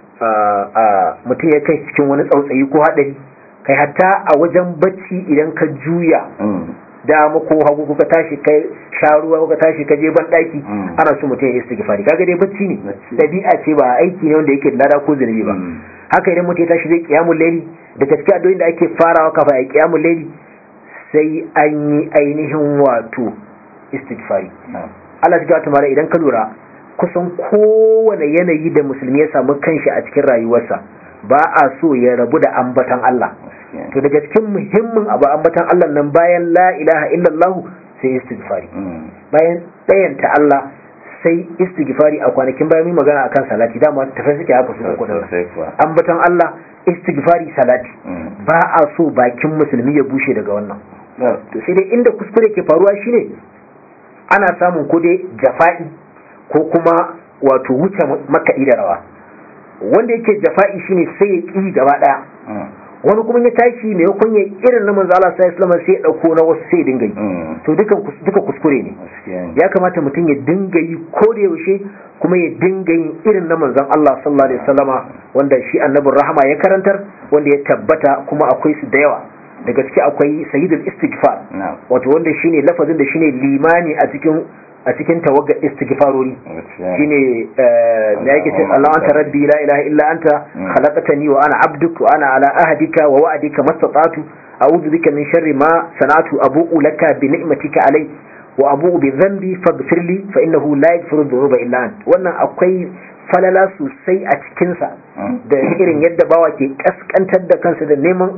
mutum ya kai cikin wani tsautsayi ko hadari kai hatta a wajen bacci idan ka juya dama ko hagu kuka tashi kai sharuwa kuka tashi ka je ban daki ana so mutum ya istighfari kaga dai bacci ne dabi'a ce ba aiki ne wanda yake da lada ko zunubi ba haka idan mutum ya tashi zai kiyamul layli da gaskiya addu'o'in da ake farawa kafa ya kiyamul layli sai an yi ainihin wato istighfari Allah ya ta mara idan ka lura kusan kowane yanayi da musulmi ya samu kanshi a cikin rayuwarsa ba a so ya rabu da ambatan Allah to daga cikin muhimmin abu ambatan Allah nan bayan la ilaha illallah sai istighfari bayan ɗayanta Allah sai istighfari a kwanakin bayan mun magana akan salati dama tafi suke haka su uku ambatan Allah istighfari salati ba a so bakin musulmi ya bushe daga wannan to sai dai inda kuskure ke faruwa shine ana samun ko dai jafa'i ko kuma wato wuce makaɗi da rawa wanda yake jafa'i shine sai ya ƙi gaba ɗaya wani kuma ya tashi mai yakon ya irin na manzo Allah sallallahu alaihi sai ya dauko na wasu sai dinga yi to dukan duka kuskure ne ya kamata mutum ya dinga yi ko da yaushe kuma ya dinga yin irin na manzon Allah sallallahu alaihi wasallama wanda shi annabin rahama ya karantar wanda ya tabbata kuma akwai su da yawa daga ciki akwai sayyidul istighfar wato wanda shine lafazin da shine limani a cikin a cikin tawaggar istighfarori shine da yake ce Allah anta rabbi la ilaha illa anta khalaqtani wa ana abduk wa ana ala ahdika wa wa'dika mastata'tu a'udhu bika min sharri ma sana'tu abu'u laka bi ni'matika alai wa abu'u bi dhanbi faghfir li fa innahu la yaghfiru dhunuba illa ant wannan akwai falala sosai a cikin sa da irin yadda bawa ke kaskantar da kansa da neman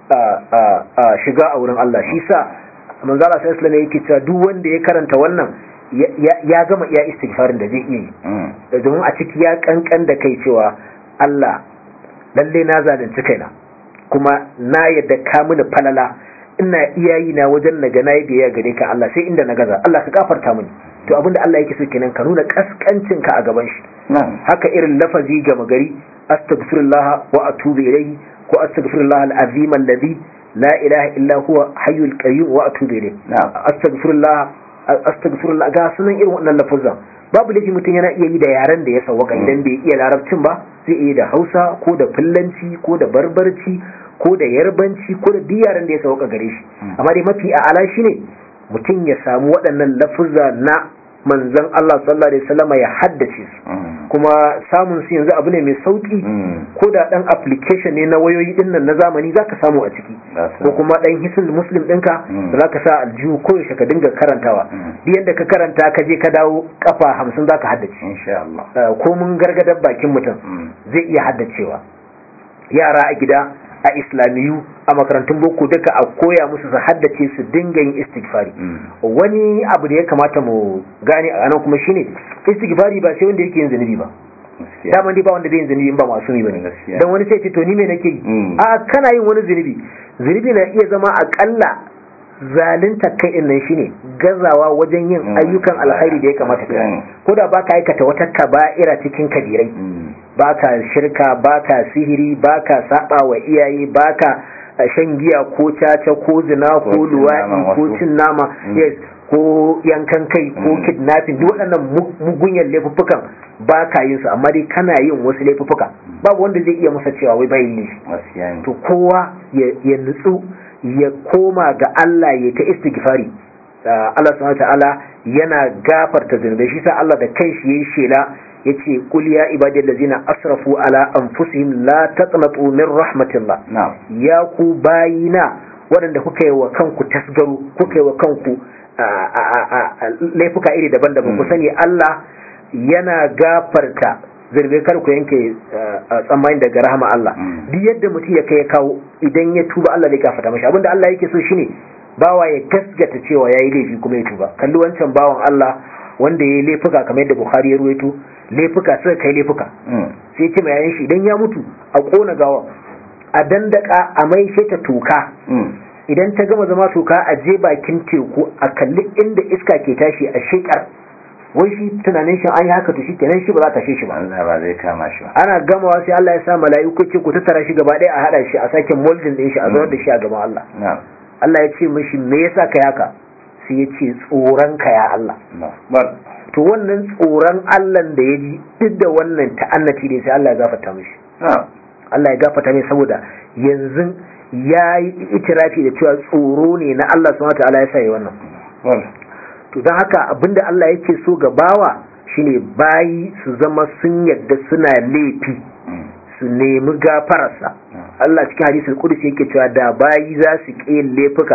shiga a wurin Allah shi sa manzo Allah sallallahu alaihi yake cewa duk wanda ya karanta wannan ya gama iya istighfarin da zai iya yi domin a ciki ya kankan da kai cewa Allah lalle na zalunci kaina kuma na yadda ka mini falala ina iya yi na wajen naga na yi biyayya gare ka Allah sai inda na gaza Allah ka gafarta mini to abinda Allah yake so kenan ka nuna kaskancin ka a gaban shi haka irin lafazi ga magari astaghfirullah wa atubu ilayhi ko astaghfirullah al-azim alladhi la ilaha illa huwa hayyul qayyum wa atubu ilayhi astaghfirullah astaghfirullah ga sunan irin wannan lafazan babu laifi mutum yana iya yi da yaren da ya sawaka idan bai iya larabcin ba zai iya da Hausa ko da Fullanci ko da Barbarci ko da Yarbanci ko da duk yaren da ya sawaka gare shi amma dai mafi a'ala shine mutum ya samu waɗannan lafuzza na manzon Allah sallallahu alaihi wasallam ya haddace su kuma samun su yanzu abu ne mai sauki ko da dan application ne na wayoyi din nan na zamani zaka samu a ciki ko kuma dan hisul muslim ɗinka da zaka sa aljihu ko yaushe ka dinga karantawa duk yanda ka karanta ka je ka dawo kafa hamsin zaka haddace insha Allah ko mun gargadar bakin mutum zai iya haddacewa yara a gida a islamiyu a makarantun boko duka a koya musu su haddace su dinga yin istighfari wani abu da ya kamata mu gane a nan kuma shine istighfari ba sai wanda yake yin zunubi ba dama dai ba wanda bai yin zunubi ba masu yi bane dan wani sai ce to ni me nake yi a kana yin wani zunubi zunubi na iya zama akalla zalunta kai din nan shine gazawa wajen yin ayyukan alkhairi da ya kamata ka ko da baka aikata wata kaba'ira cikin kabirai baka shirka baka sihiri baka saba wa iyaye baka shan giya ko caca ko zina ko luwaɗi ko cin nama yes ko yankan kai ko kidnapping duk waɗannan mugunyan laifuffukan ba ka yin su amma dai kana yin wasu laifuffuka babu wanda zai iya masa cewa wai bai yi to kowa ya nutsu ya koma ga Allah ya ta istighfari Allah subhanahu ta'ala yana gafarta zunubai shi sa Allah da kanshi yayi shela yace qul ya ibadiyal ladzina asrafu ala anfusihim la taqnatu min rahmatillah ya ku bayina waɗanda kuka yi wa kanku tasgaru kuka yi wa kanku laifuka iri daban-daban ku sani Allah yana gafarta zirbe kar ku yanke tsammani daga rahama Allah duk yadda mutum ya kai ya kawo idan ya tuba Allah zai gafarta mashi abinda Allah yake so shine bawa ya gaskata cewa yayi laifi kuma ya tuba kalli wancan bawan Allah wanda yayi laifuka kamar yadda Bukhari ya ruwaito laifuka suka kai laifuka sai ce mai yayin shi idan ya mutu a kona gawa a dandaka a mai ta toka idan ta gama zama toka a je bakin teku a kalli inda iska ke tashi a shekar wai shi tunanin shi an yi haka to shi kenan shi ba za ta shi ba Allah ba zai kama shi ba ana gamawa sai Allah ya sa mala'iku ce ku tattara shi gaba ɗaya a hada shi a sake molding din shi a zuwa da shi a gaban Allah Allah ya ce mishi me yasa ka haka sai ya ce tsoron ka ya Allah to wannan tsoron Allah da ya ji duk da wannan ta'annati ne sai Allah ya gafarta mishi Allah ya gafarta mai saboda yanzu ya yi itirafi da cewa tsoro ne na Allah subhanahu wa ta'ala ya sa yi wannan to don haka abinda Allah yake so ga bawa shine bayi su zama sun yadda suna laifi su nemi gafararsa Allah cikin hadisul qudsi yake cewa da bayi za su ƙi laifuka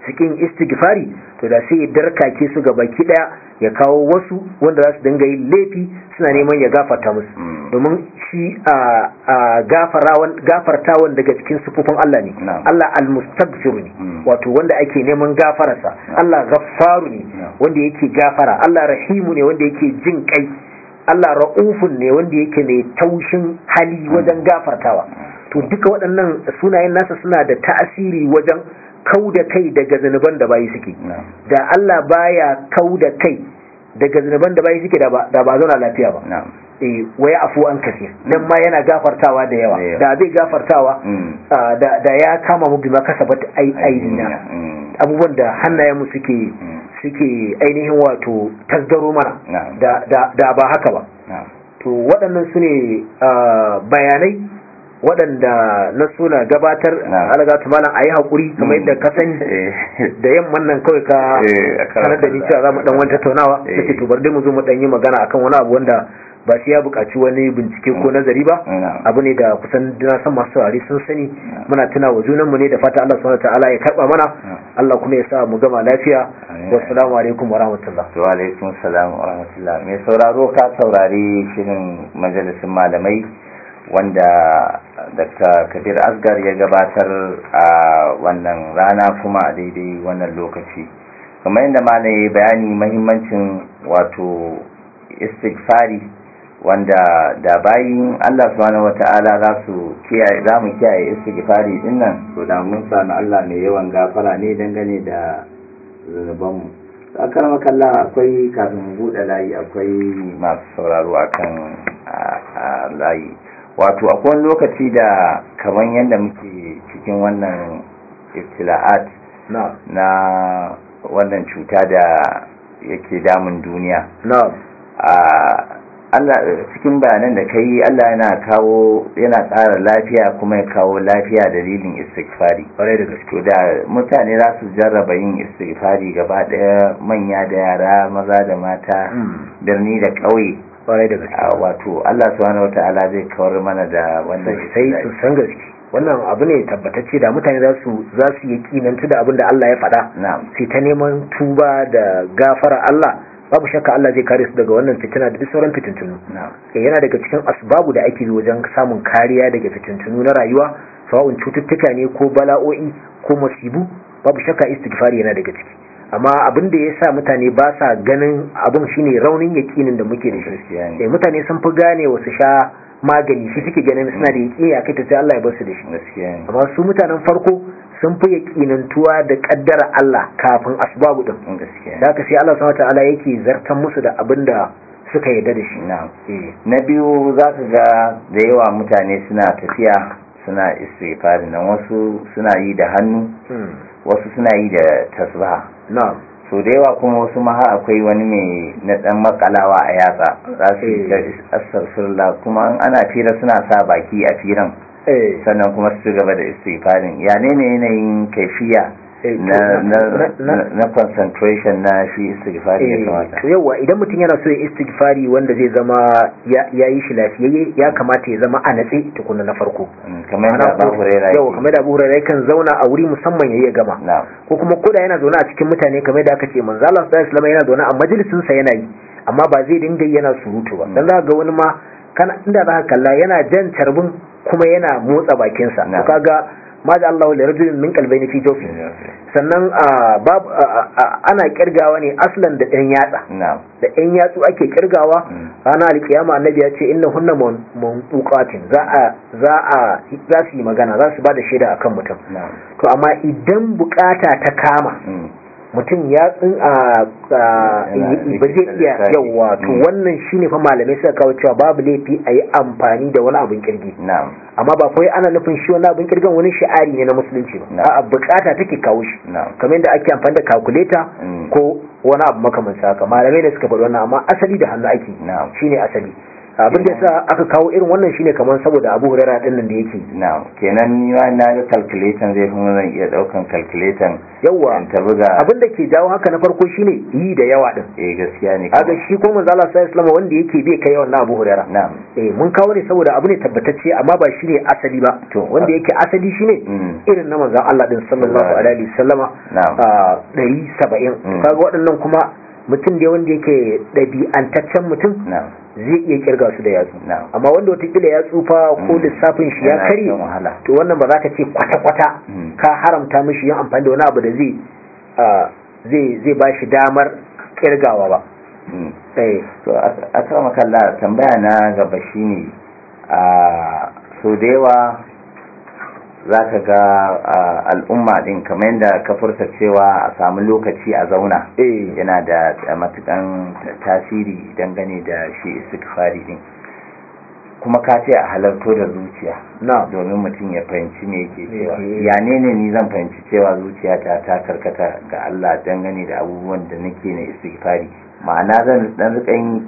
cikin istighfari to da sai ya darkake su ga baki daya ya kawo wasu wanda za su dinga yin laifi suna neman ya gafarta musu domin shi a gafartawan daga cikin sufufin Allah ne Allah al-mustaghfir ne wato wanda ake neman gafararsa Allah ghaffaru ne wanda yake gafara Allah rahimu ne wanda yake jin kai Allah ra'ufun ne wanda yake mai taushin hali wajen gafartawa to duka waɗannan sunayen nasa suna da ta'asiri wajen kau da kai daga zanuban da bayi suke da Allah baya kau da kai daga zanuban da bayi suke da ba zauna lafiya ba eh waya afu an kasir nan ma yana gafartawa da yawa da bai gafartawa da ya kama mu bi makasabat aidina abubuwan da hannayen mu suke suke ainihin wato tasgaro mana da ba haka ba to waɗannan su ne bayanai waɗanda na suna gabatar alaga ta malam a yi haƙuri kamar yadda ka sani da yamman nan kawai ka sanar da ni cewa za mu ɗan wani tattaunawa da ke tubar dai mu zo mu ɗan yi magana akan wani abu wanda ba sai ya buƙaci wani bincike ko nazari ba abu ne da kusan na san masu saurari sun sani muna tuna wa junanmu ne da fata Allah subhanahu ta'ala ya karba mana Allah kuma ya sa mu gama lafiya wassalamu alaikum wa rahmatullah wa alaikum salam wa rahmatullah mai sauraro ka saurari shirin majalisin malamai wanda Dr. Kabir Asgar ya gabatar a wannan rana kuma a daidai wannan lokaci kamar yadda malai bayani mahimmancin wato istighfari wanda da bayin Allah subhanahu wata'ala za su kiyaye za mu kiyaye istighfari din nan to da mun sami Allah mai yawan gafara ne dangane da zunuban mu akar makalla akwai kafin mu bude layi akwai masu sauraro akan layi wato akwai wani lokaci da kaman yadda muke cikin wannan ibtila'at na wannan cuta da yake damun duniya Allah cikin bayanan da kai Allah yana kawo yana ƙara lafiya kuma ya kawo lafiya dalilin istighfari kwarai da gaske da mutane za su jarraba yin istighfari gaba ɗaya manya da yara maza da mata birni da ƙauye kwarai da gaske wato Allah subhanahu wata'ala zai kawar mana da wannan sai su san gaske wannan abu ne tabbatacce da mutane za su za su yi kinantu da abin da Allah ya faɗa sai ta neman tuba da gafara Allah babu shakka Allah zai kare su daga wannan fitina da duk sauran fitintunu yana daga cikin asbabu da ake bi wajen samun kariya daga fitintunu na rayuwa sawa'un cututtuka ne ko bala'o'i ko masibu babu shakka istighfari yana daga ciki amma abin da ya sa mutane ba sa ganin abin shine raunin yakinin da muke da shi eh mutane sun fi gane wasu sha magani shi suke ganin suna da yaƙini a kai ta sai Allah ya bar su da shi amma su mutanen farko sun fi yaƙinantuwa da ƙaddara Allah kafin asbabu din da haka sai Allah subhanahu wataala yake zartan musu da abin da suka yarda da shi na biyu za ka ga da yawa mutane suna tafiya suna istighfari nan wasu suna yi da hannu wasu suna yi da tasbaha na'am so da yawa kuma wasu ma akwai wani mai na dan makalawa a yatsa za su yi astaghfirullah kuma ana fira suna sa baki a firan sannan kuma su gaba da istighfarin ya ne ne yanayin kaifiya na concentration na shi istighfari ya kamata yawa idan mutum yana so ya istighfari wanda zai zama ya yi shi lafiyayye ya kamata ya zama a natse tukuna na farko kamar da Abu Hurairah yawa kamar da Abu Hurairah kan zauna a wuri musamman yayi ya gama ko kuma koda yana zaune a cikin mutane kamar da aka ce manzo Allah sallallahu alaihi wasallam yana zaune a majalisin sa yana yi amma ba zai dinga yana surutu ba dan za ga wani ma kana inda za ka kalla yana jan carbin kuma yana motsa bakinsa to kaga ma da Allah da rajulin min kalbaini fi jawfi sannan ana kirgawa ne aslan da ɗan yatsa da ɗan yatsu ake kirgawa ana alkiyama annabi ya ce inna hunna munquqatin za a za a za su yi magana za su bada shaida akan mutum to amma idan bukata ta kama mutum ya tsin a ba zai iya yawa to wannan shine fa malamai suka kawo cewa babu laifi a yi amfani da wani abin kirgi amma ba kawai ana nufin shi wani abin kirgan wani sha'ari ne na musulunci ba a bukata take kawo shi kamar yadda ake amfani da calculator ko wani abu makamanci haka malamai da suka faɗi wannan amma asali da hannu ake shine asali abin da yasa aka kawo irin wannan shine kamar saboda Abu Hurairah din nan da yake na kenan ni ma na ga calculator zai kuma zan iya daukan calculator yawa ta buga abin da ke jawo haka na farko shine yi da yawa din eh gaskiya ne kaga shi ko manzo Allah sallallahu alaihi wanda yake bai kai yawan na Abu Hurairah na'am eh mun kawo ne saboda abu ne tabbatacce amma ba shine asali ba to wanda yake asali shine irin na manzon Allah din sallallahu alaihi wasallama a 170 kaga waɗannan kuma mutum da wanda yake ɗabi'antaccen mutum zai iya kirga su da yatsu amma wanda watakila ya tsufa ko lissafin shi ya kare to wannan ba za ka ce kwata-kwata ka haramta mishi yin amfani da wani abu da zai zai ba shi damar kirgawa ba to a kawo makalla tambaya na gaba shine a so da yawa za ka ga al'umma din kamar yadda ka furta cewa a samu lokaci a zauna yana da matukan tasiri dangane da shi istighfari din kuma ka ce a halarto da zuciya domin mutum ya fahimci me yake cewa ya ne ne ni zan fahimci cewa zuciyata ta karkata ga Allah dangane da abubuwan da nake na istighfari ma'ana zan dan rika yin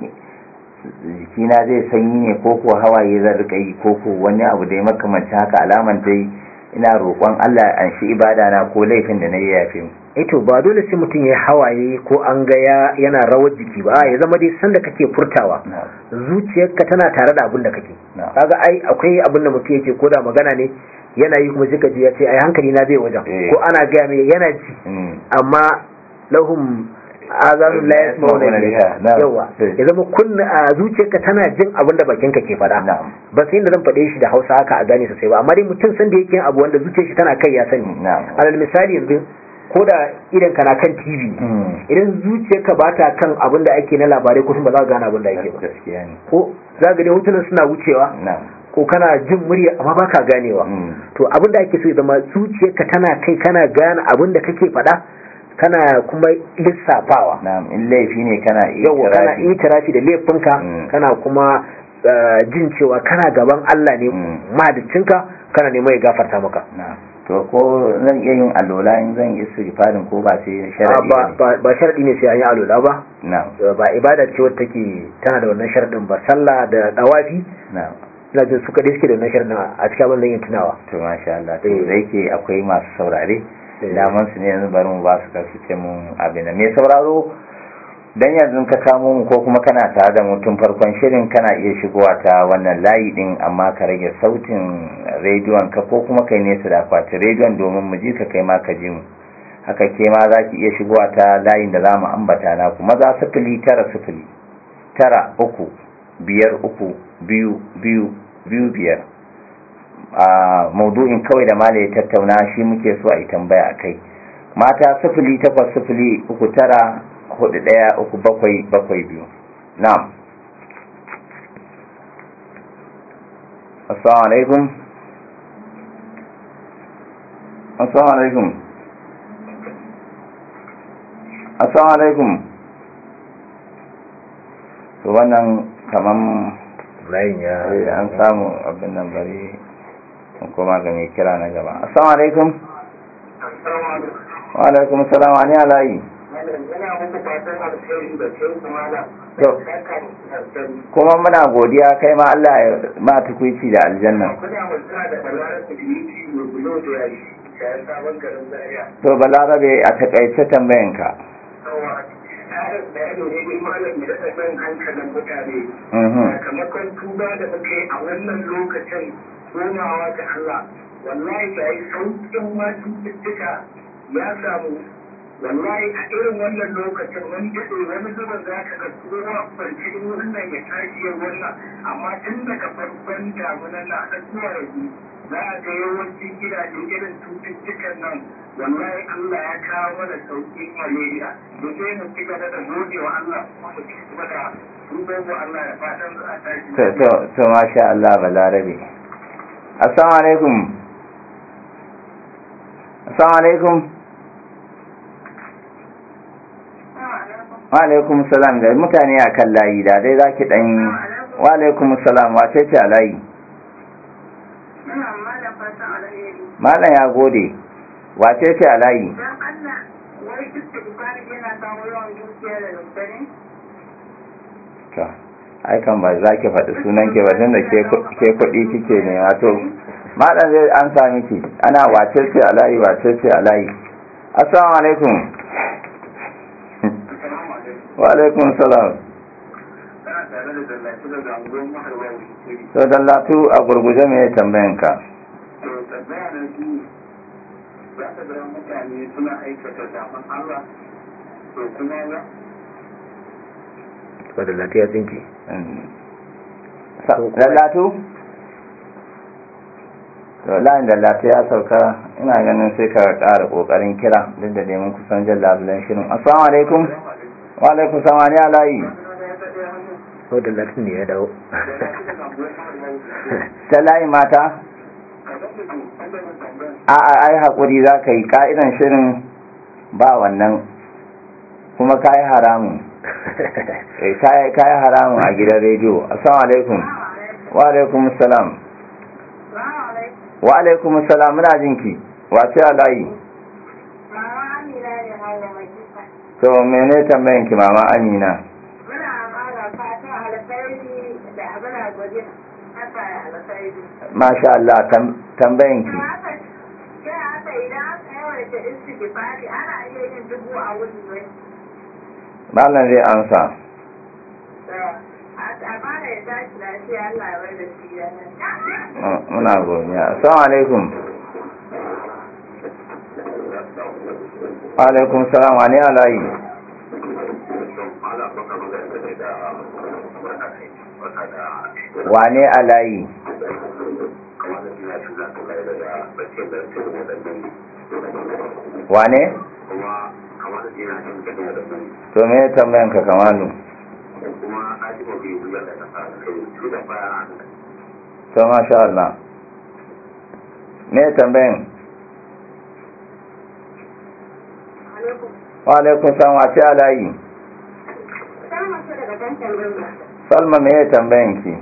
jikina zai sanyi ne ko ko hawaye zan rika yi ko ko wani abu da ya makamanci haka alaman dai ina roƙon Allah an shi ibada na ko laifin da na yi yafe mu to ba dole sai mutum ya hawaye ko an ga yana rawar jiki ba ya zama dai sanda kake furtawa zuciyarka tana tare da abin da kake kaga ai akwai abin da mutum yake koda magana ne yana yi kuma suka ji ya ce ai hankali na bai wajen ko ana gaya mai yana ji amma lahum azanun la yasma'una biha yawa ya zama kunna a zuciyarka tana jin abin da bakinka ke faɗa ba sai inda zan faɗe shi da Hausa haka a gane sosai ba amma dai mutum san da yake yin abu wanda zuciyar shi tana kai ya sani alal misali yanzu ko da idan kana kan TV idan zuciyarka ba ta kan abin da ake na labarai kusan ba za ka gane abin da ake ba ko za ga dai hotunan suna wucewa ko kana jin murya amma baka ganewa to abin da ake so ya zama zuciyarka tana kai kana gane abin da kake faɗa kana kuma lissafawa na'am in laifi ne kana yawa kana itirafi da laifinka kana kuma jin cewa kana gaban Allah ne mahaliccinka kana neman ya gafarta maka to ko zan iya yin alola in zan yi istighfarin ko ba sai sharadi ba ba sharadi ne sai an yi alola ba na'am ba ibada ce wadda take tana da wannan sharadin ba sallah da dawafi na'am ina jin suka dai suke da wannan sharadin a cikin abin da yin tunawa to masha Allah to da yake akwai masu saurare daman su ne yanzu bari mu ba su kasu ce mun abin da me sauraro dan yanzu ka kamo mu ko kuma kana tare da mutum farkon shirin kana iya shigowa ta wannan layi din amma ka rage sautin rediyon ka ko kuma kai nesa da akwatin rediyon domin mu ji ka kai ma ka ji mu haka ke ma za ki iya shigowa ta layin da za mu ambata na kuma za sifili tara sifili tara uku biyar uku biyu biyu biyu biyar a maudu'in kawai da mala ya tattauna shi muke so a yi tambaya a kai mata sifili takwas sifili uku tara hudu daya uku bakwai bakwai biyu na'am assalamu alaikum assalamu alaikum assalamu alaikum to wannan kaman layin ya an samu abin nan bari kuma ga mai kira na gaba assalamu alaikum wa alaikum assalam ani alayi kuma muna godiya kai ma Allah ya ma tukuici da aljanna to balarabe a takaice tambayanka sakamakon tuba da muka yi a wannan lokacin komawa ga Allah wallahi ga yi sauƙin ma cututtuka ya samu wallahi a irin wannan lokacin mun daɗe wani zuban za ka ga kowa kwanci wannan ya tashi ya wannan amma tun daga farkon damunan na har zuwa yanzu za a ga yawancin gidaje irin cututtukan nan wallahi Allah ya kawo mana sauƙin malaria da sai mu ci gaba da gode wa Allah kuma mu ci gaba da duban wa Allah da fatan za a tashi to to to masha Allah balarabe assalamu alaikum assalamu alaikum wa alaikum salam da mutane a kan layi da dai za ki ɗan wa alaikum salam wace ce a layi malam ya gode wace ce a layi ai kan ba za ki faɗi sunan ki ba tunda ke kuɗi kike ne wato malam zai an sa miki ana wace ce a layi wace ce a layi assalamu alaikum wa alaikum salam to dallatu a gurguje me tambayan ka to tambaya na shi za ka ga mutane suna aikata zaman Allah to kuma ba to dallatu ya tsinke dallatu to layin dallatu ya sauka ina ganin sai ka ƙara ƙoƙarin kira duk da neman kusan jan labulan shirin assalamu alaikum wa alaikum samani alayi to dallatu ne ya dawo ta layi mata a a ai haƙuri za ka yi ƙa'idan shirin ba wannan kuma ka yi haramun ka yi haramun a gidan rediyo assalamu alaikum wa alaikum salam wa alaikum salam muna jinki wace a layi to mene tambayin ki mama amina masha Allah tambayin ki Malam zai amsa. Muna godiya. Assalamu alaikum. Alaikum salam wa ne alayi. Wane alayi? Wane? To me tambayan ka kamalu? To masha Allah. Me tambayan? Wa alaikun salam wa ce alayi? Salma me tambayan ki?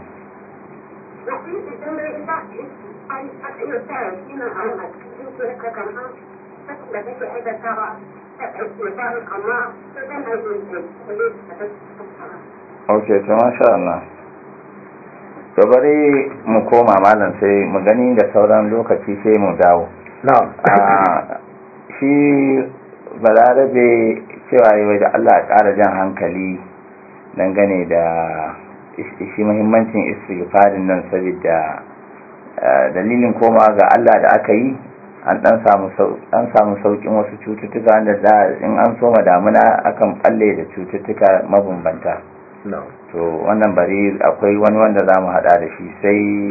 ok to masha Allah to bari mu koma malam sai mu gani da sauran lokaci sai mu dawo shi balarabe cewa yi da Allah ya ƙara jan hankali dangane da shi muhimmancin istighfarin nan saboda dalilin koma ga Allah da aka yi an dan samu dan samu saukin wasu cututtuka da da in an soma damuna akan balle da cututtuka mabambanta to wannan bari akwai wani wanda za mu hada da shi sai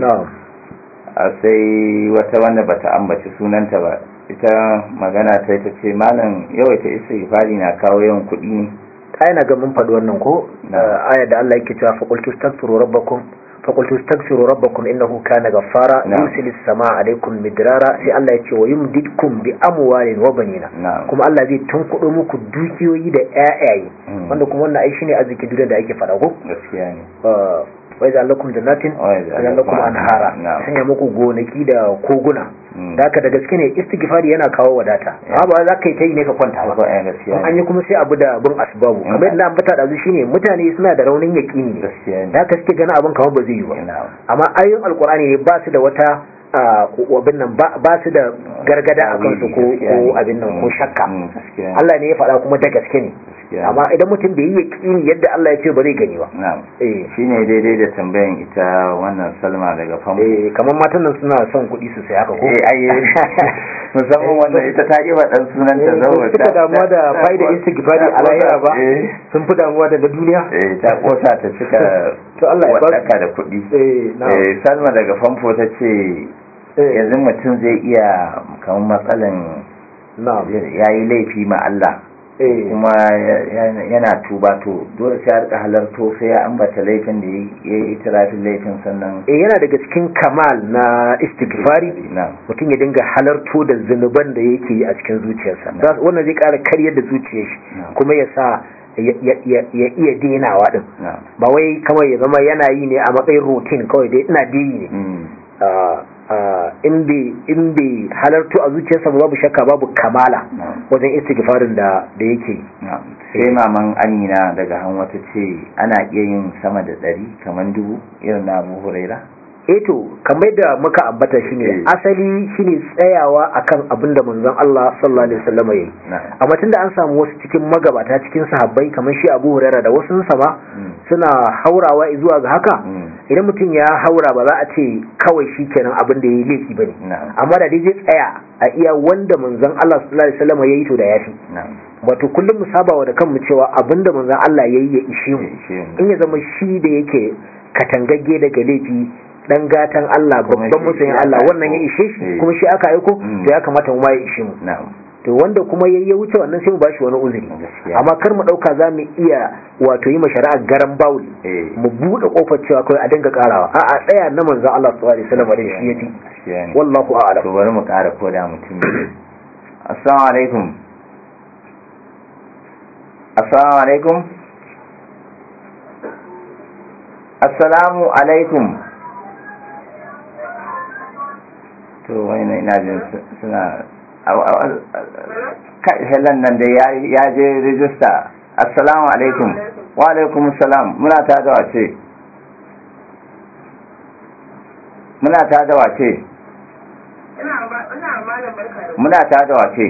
sai wata wanda bata ambaci sunanta ba ita magana ta ita ce malam yawaita istighfari na kawo yawan kuɗi ne ai na ga mun faɗi wannan ko aya da Allah yake cewa faqultu astaghfiru rabbakum فقلت استغفروا ربكم إنه كان غفارا يرسل السماء عليكم مدرارا sai Allah ya ce wa yumdidkum bi amwalin wa banina kuma Allah zai tunkudo muku dukiyoyi da ƴaƴaye wanda kuma wannan ai shine arziki duniya da ake fada ko gaskiya ne wai za lakum jannatin wa lakum anhara sanya muku gonaki da koguna da haka da gaske ne istighfari yana kawo wadata amma ba za ka yi ta yi ne ka kwanta ba an yi kuma sai abu da bin asbabu kamar yadda ambata da shine mutane suna da raunin yaqini ne da haka suke ganin abin kamar ba zai yi ba amma ayoyin alkur'ani ne ba su da wata abin nan ba su da gargada a kansu ko abin nan ko shakka Allah ne ya faɗa kuma da gaske ne amma idan mutum bai yi yaƙini yadda Allah ya ce ba zai gani ba shi ne daidai da tambayan ita wannan salma daga famfo eh kamar matan nan suna son kuɗi su sai haka ko eh ai musamman wannan ita ta ƙi ɗan sunan ta zama ta damuwa da fa'ida istighfari a lahira ba sun fi damuwa da na duniya eh ta kosa ta cika to Allah ya ba da kuɗi eh salma daga famfo ta ce yanzu mutum zai iya kamar matsalan ya yi laifi ma Allah kuma yana tuba to dole sai rika halarto sai ya ambata laifin da ya yi itirafin laifin sannan eh yana daga cikin kamal na istighfari mutum ya dinga halarto da zunuban da yake yi a cikin zuciyarsa wannan zai kara karyar da zuciyar shi kuma ya sa ya iya denawa din ba wai kawai ya zama yana yi ne a matsayin routine kawai dai ina dai ne in bai halartu a zuciyarsa babu shakka babu kamala wajen istighfarin da da yake sai maman amina daga hanwa ta ce ana iya yin sama da ɗari kamar dubu irin na abu huraira eto kamar da muka ambata shine asali shine tsayawa akan abin da manzon Allah sallallahu alaihi wasallam yayi amma tunda an samu wasu cikin magabata cikin sahabbai kamar shi Abu Hurairah da wasu sama suna haurawa zuwa ga haka idan mutum ya haura ba za a ce kawai shikenan abin da yayi laifi bane amma da dai zai tsaya a iya wanda manzon Allah sallallahu alaihi wasallam yayi to da yafi wato kullum mu sabawa da kanmu cewa abin da manzon Allah yayi ya ishe mu in ya zama shi da yake katangagge daga laifi dan gatan Allah babban musayin Allah wannan ya ishe shi kuma shi aka aiko to ya kamata mu ma ya ishe mu to wanda kuma yayi wuce wannan sai mu bashi wani uzuri amma kar mu dauka za mu iya wato yi shari'a garan bawul mu bude kofar cewa kai a dinga karawa a a tsaya na manzon Allah sallallahu alaihi wasallam da shi yafi wallahu a'lam to bari mu kara koda mutum assalamu alaikum assalamu alaikum assalamu alaikum to wani ina jin suna helan nan da ya je rijista assalamu alaikum wa alaikum salam muna ta da wace muna ta da wace muna ta da wace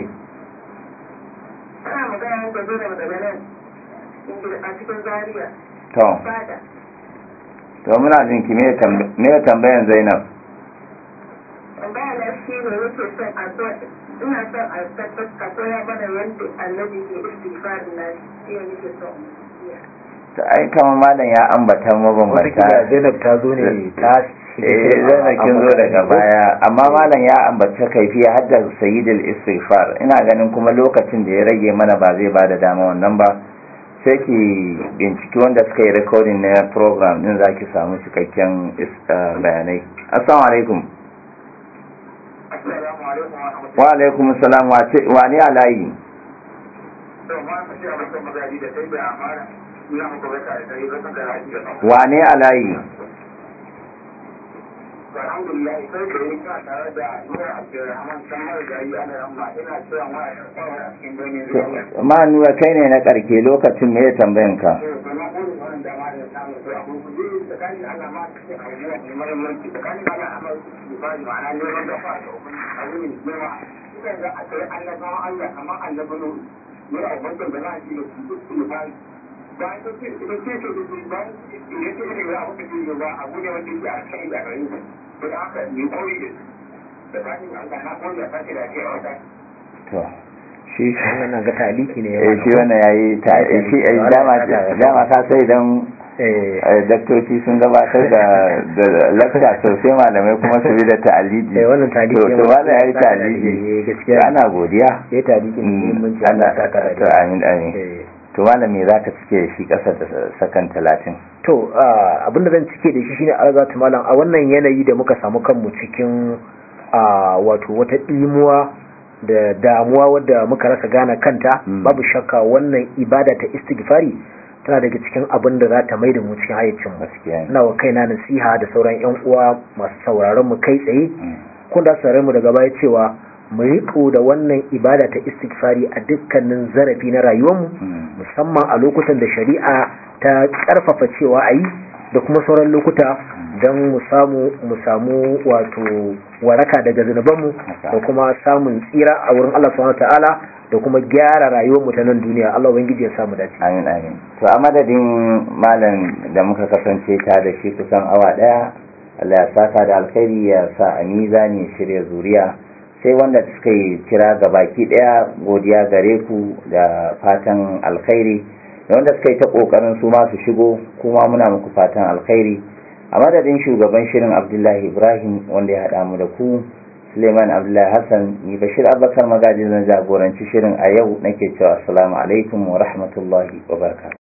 to to muna jin ki me tambayan zainab tambaya shi ne yake son a ina son a ka koya mana yadda annabi ke istighfarin na shi ne yake son to ai kama malam ya ambata mabambanta Zainab ta zo ne ta eh Zainab kin zo daga baya amma malam ya ambata kaifiya hadda sayyidul istighfar ina ganin kuma lokacin da ya rage mana ba zai bada dama wannan ba sai ki binciki wanda suka yi recording na program din zaki samu cikakken bayanai assalamu alaikum wa alaikum salam wa ne alayi wa ne alayi alhamdulillah sai da yi ka tare da nura abdulrahman san marigayi ana ramma ina cewa ma a shakawar a cikin domin ma nura kai ne na karke lokacin me ya tambayan ka domin gudun wannan dama da samun su a kurkuku tsakanin Allah ma su ce abubuwa mai mahimmanci tsakanin Allah a mai su ba ma'ana neman da fa da ubangiji abu ne girma sukan ga a kai annabawan Allah kamar annabinu nura ubangiji da za a ji da su duk su ba bayan sun ce su ce su ce bayan ya ce ne ba abu da ke ba abu ne wanda yake a kai da gare su don haka ni koyi da da bayan Allah na koyi da sake da ke a wata to shi wannan ga taliki ne eh shi wannan yayi ta shi dama dama ka sai dan daktoci sun gabatar da da lakta sosai malamai kuma su bi da ta'aliji eh wannan taliki to to wannan yayi ta'aliji gaskiya ana godiya eh taliki ne mun ci Allah ta kara to amin amin to malami zaka cike shi kasar da sakan 30 to abinda zan cike da shi shine algatu malam a wannan yanayi da muka samu kanmu cikin wato wata dimuwa da damuwa wadda muka rasa gane kanta babu shakka wannan ibada ta istighfari tana daga cikin abin da za ta mai da mu cikin hayyacin mu ina wa kaina nasiha da sauran yan uwa masu sauraron mu kai tsaye kun da sauraron mu daga baya cewa mu riko da wannan ibada ta istighfari a dukkanin zarafi na rayuwarmu musamman a lokutan da shari'a ta karfafa cewa a yi da kuma sauran lokuta don mu samu mu samu wato waraka daga zunubanmu da kuma samun tsira a wurin Allah subhanahu ta'ala da kuma gyara rayuwar mu ta nan duniya Allah ubangiji ya samu dace amin amin to a madadin malam da muka kasance ta da shi kusan awa daya Allah ya saka da alkhairi ya sa a mizani shirya zuriya sai wanda suka yi kira ga baki daya godiya gare ku da fatan alkhairi da wanda suka yi ta kokarin su ma su shigo kuma muna muku fatan alkhairi a madadin shugaban shirin abdullahi ibrahim wanda ya haɗa mu da ku suleiman abdullahi hassan ni bashir abubakar magajin zan jagoranci shirin a yau nake cewa assalamu alaikum wa rahmatullahi wa barakatuh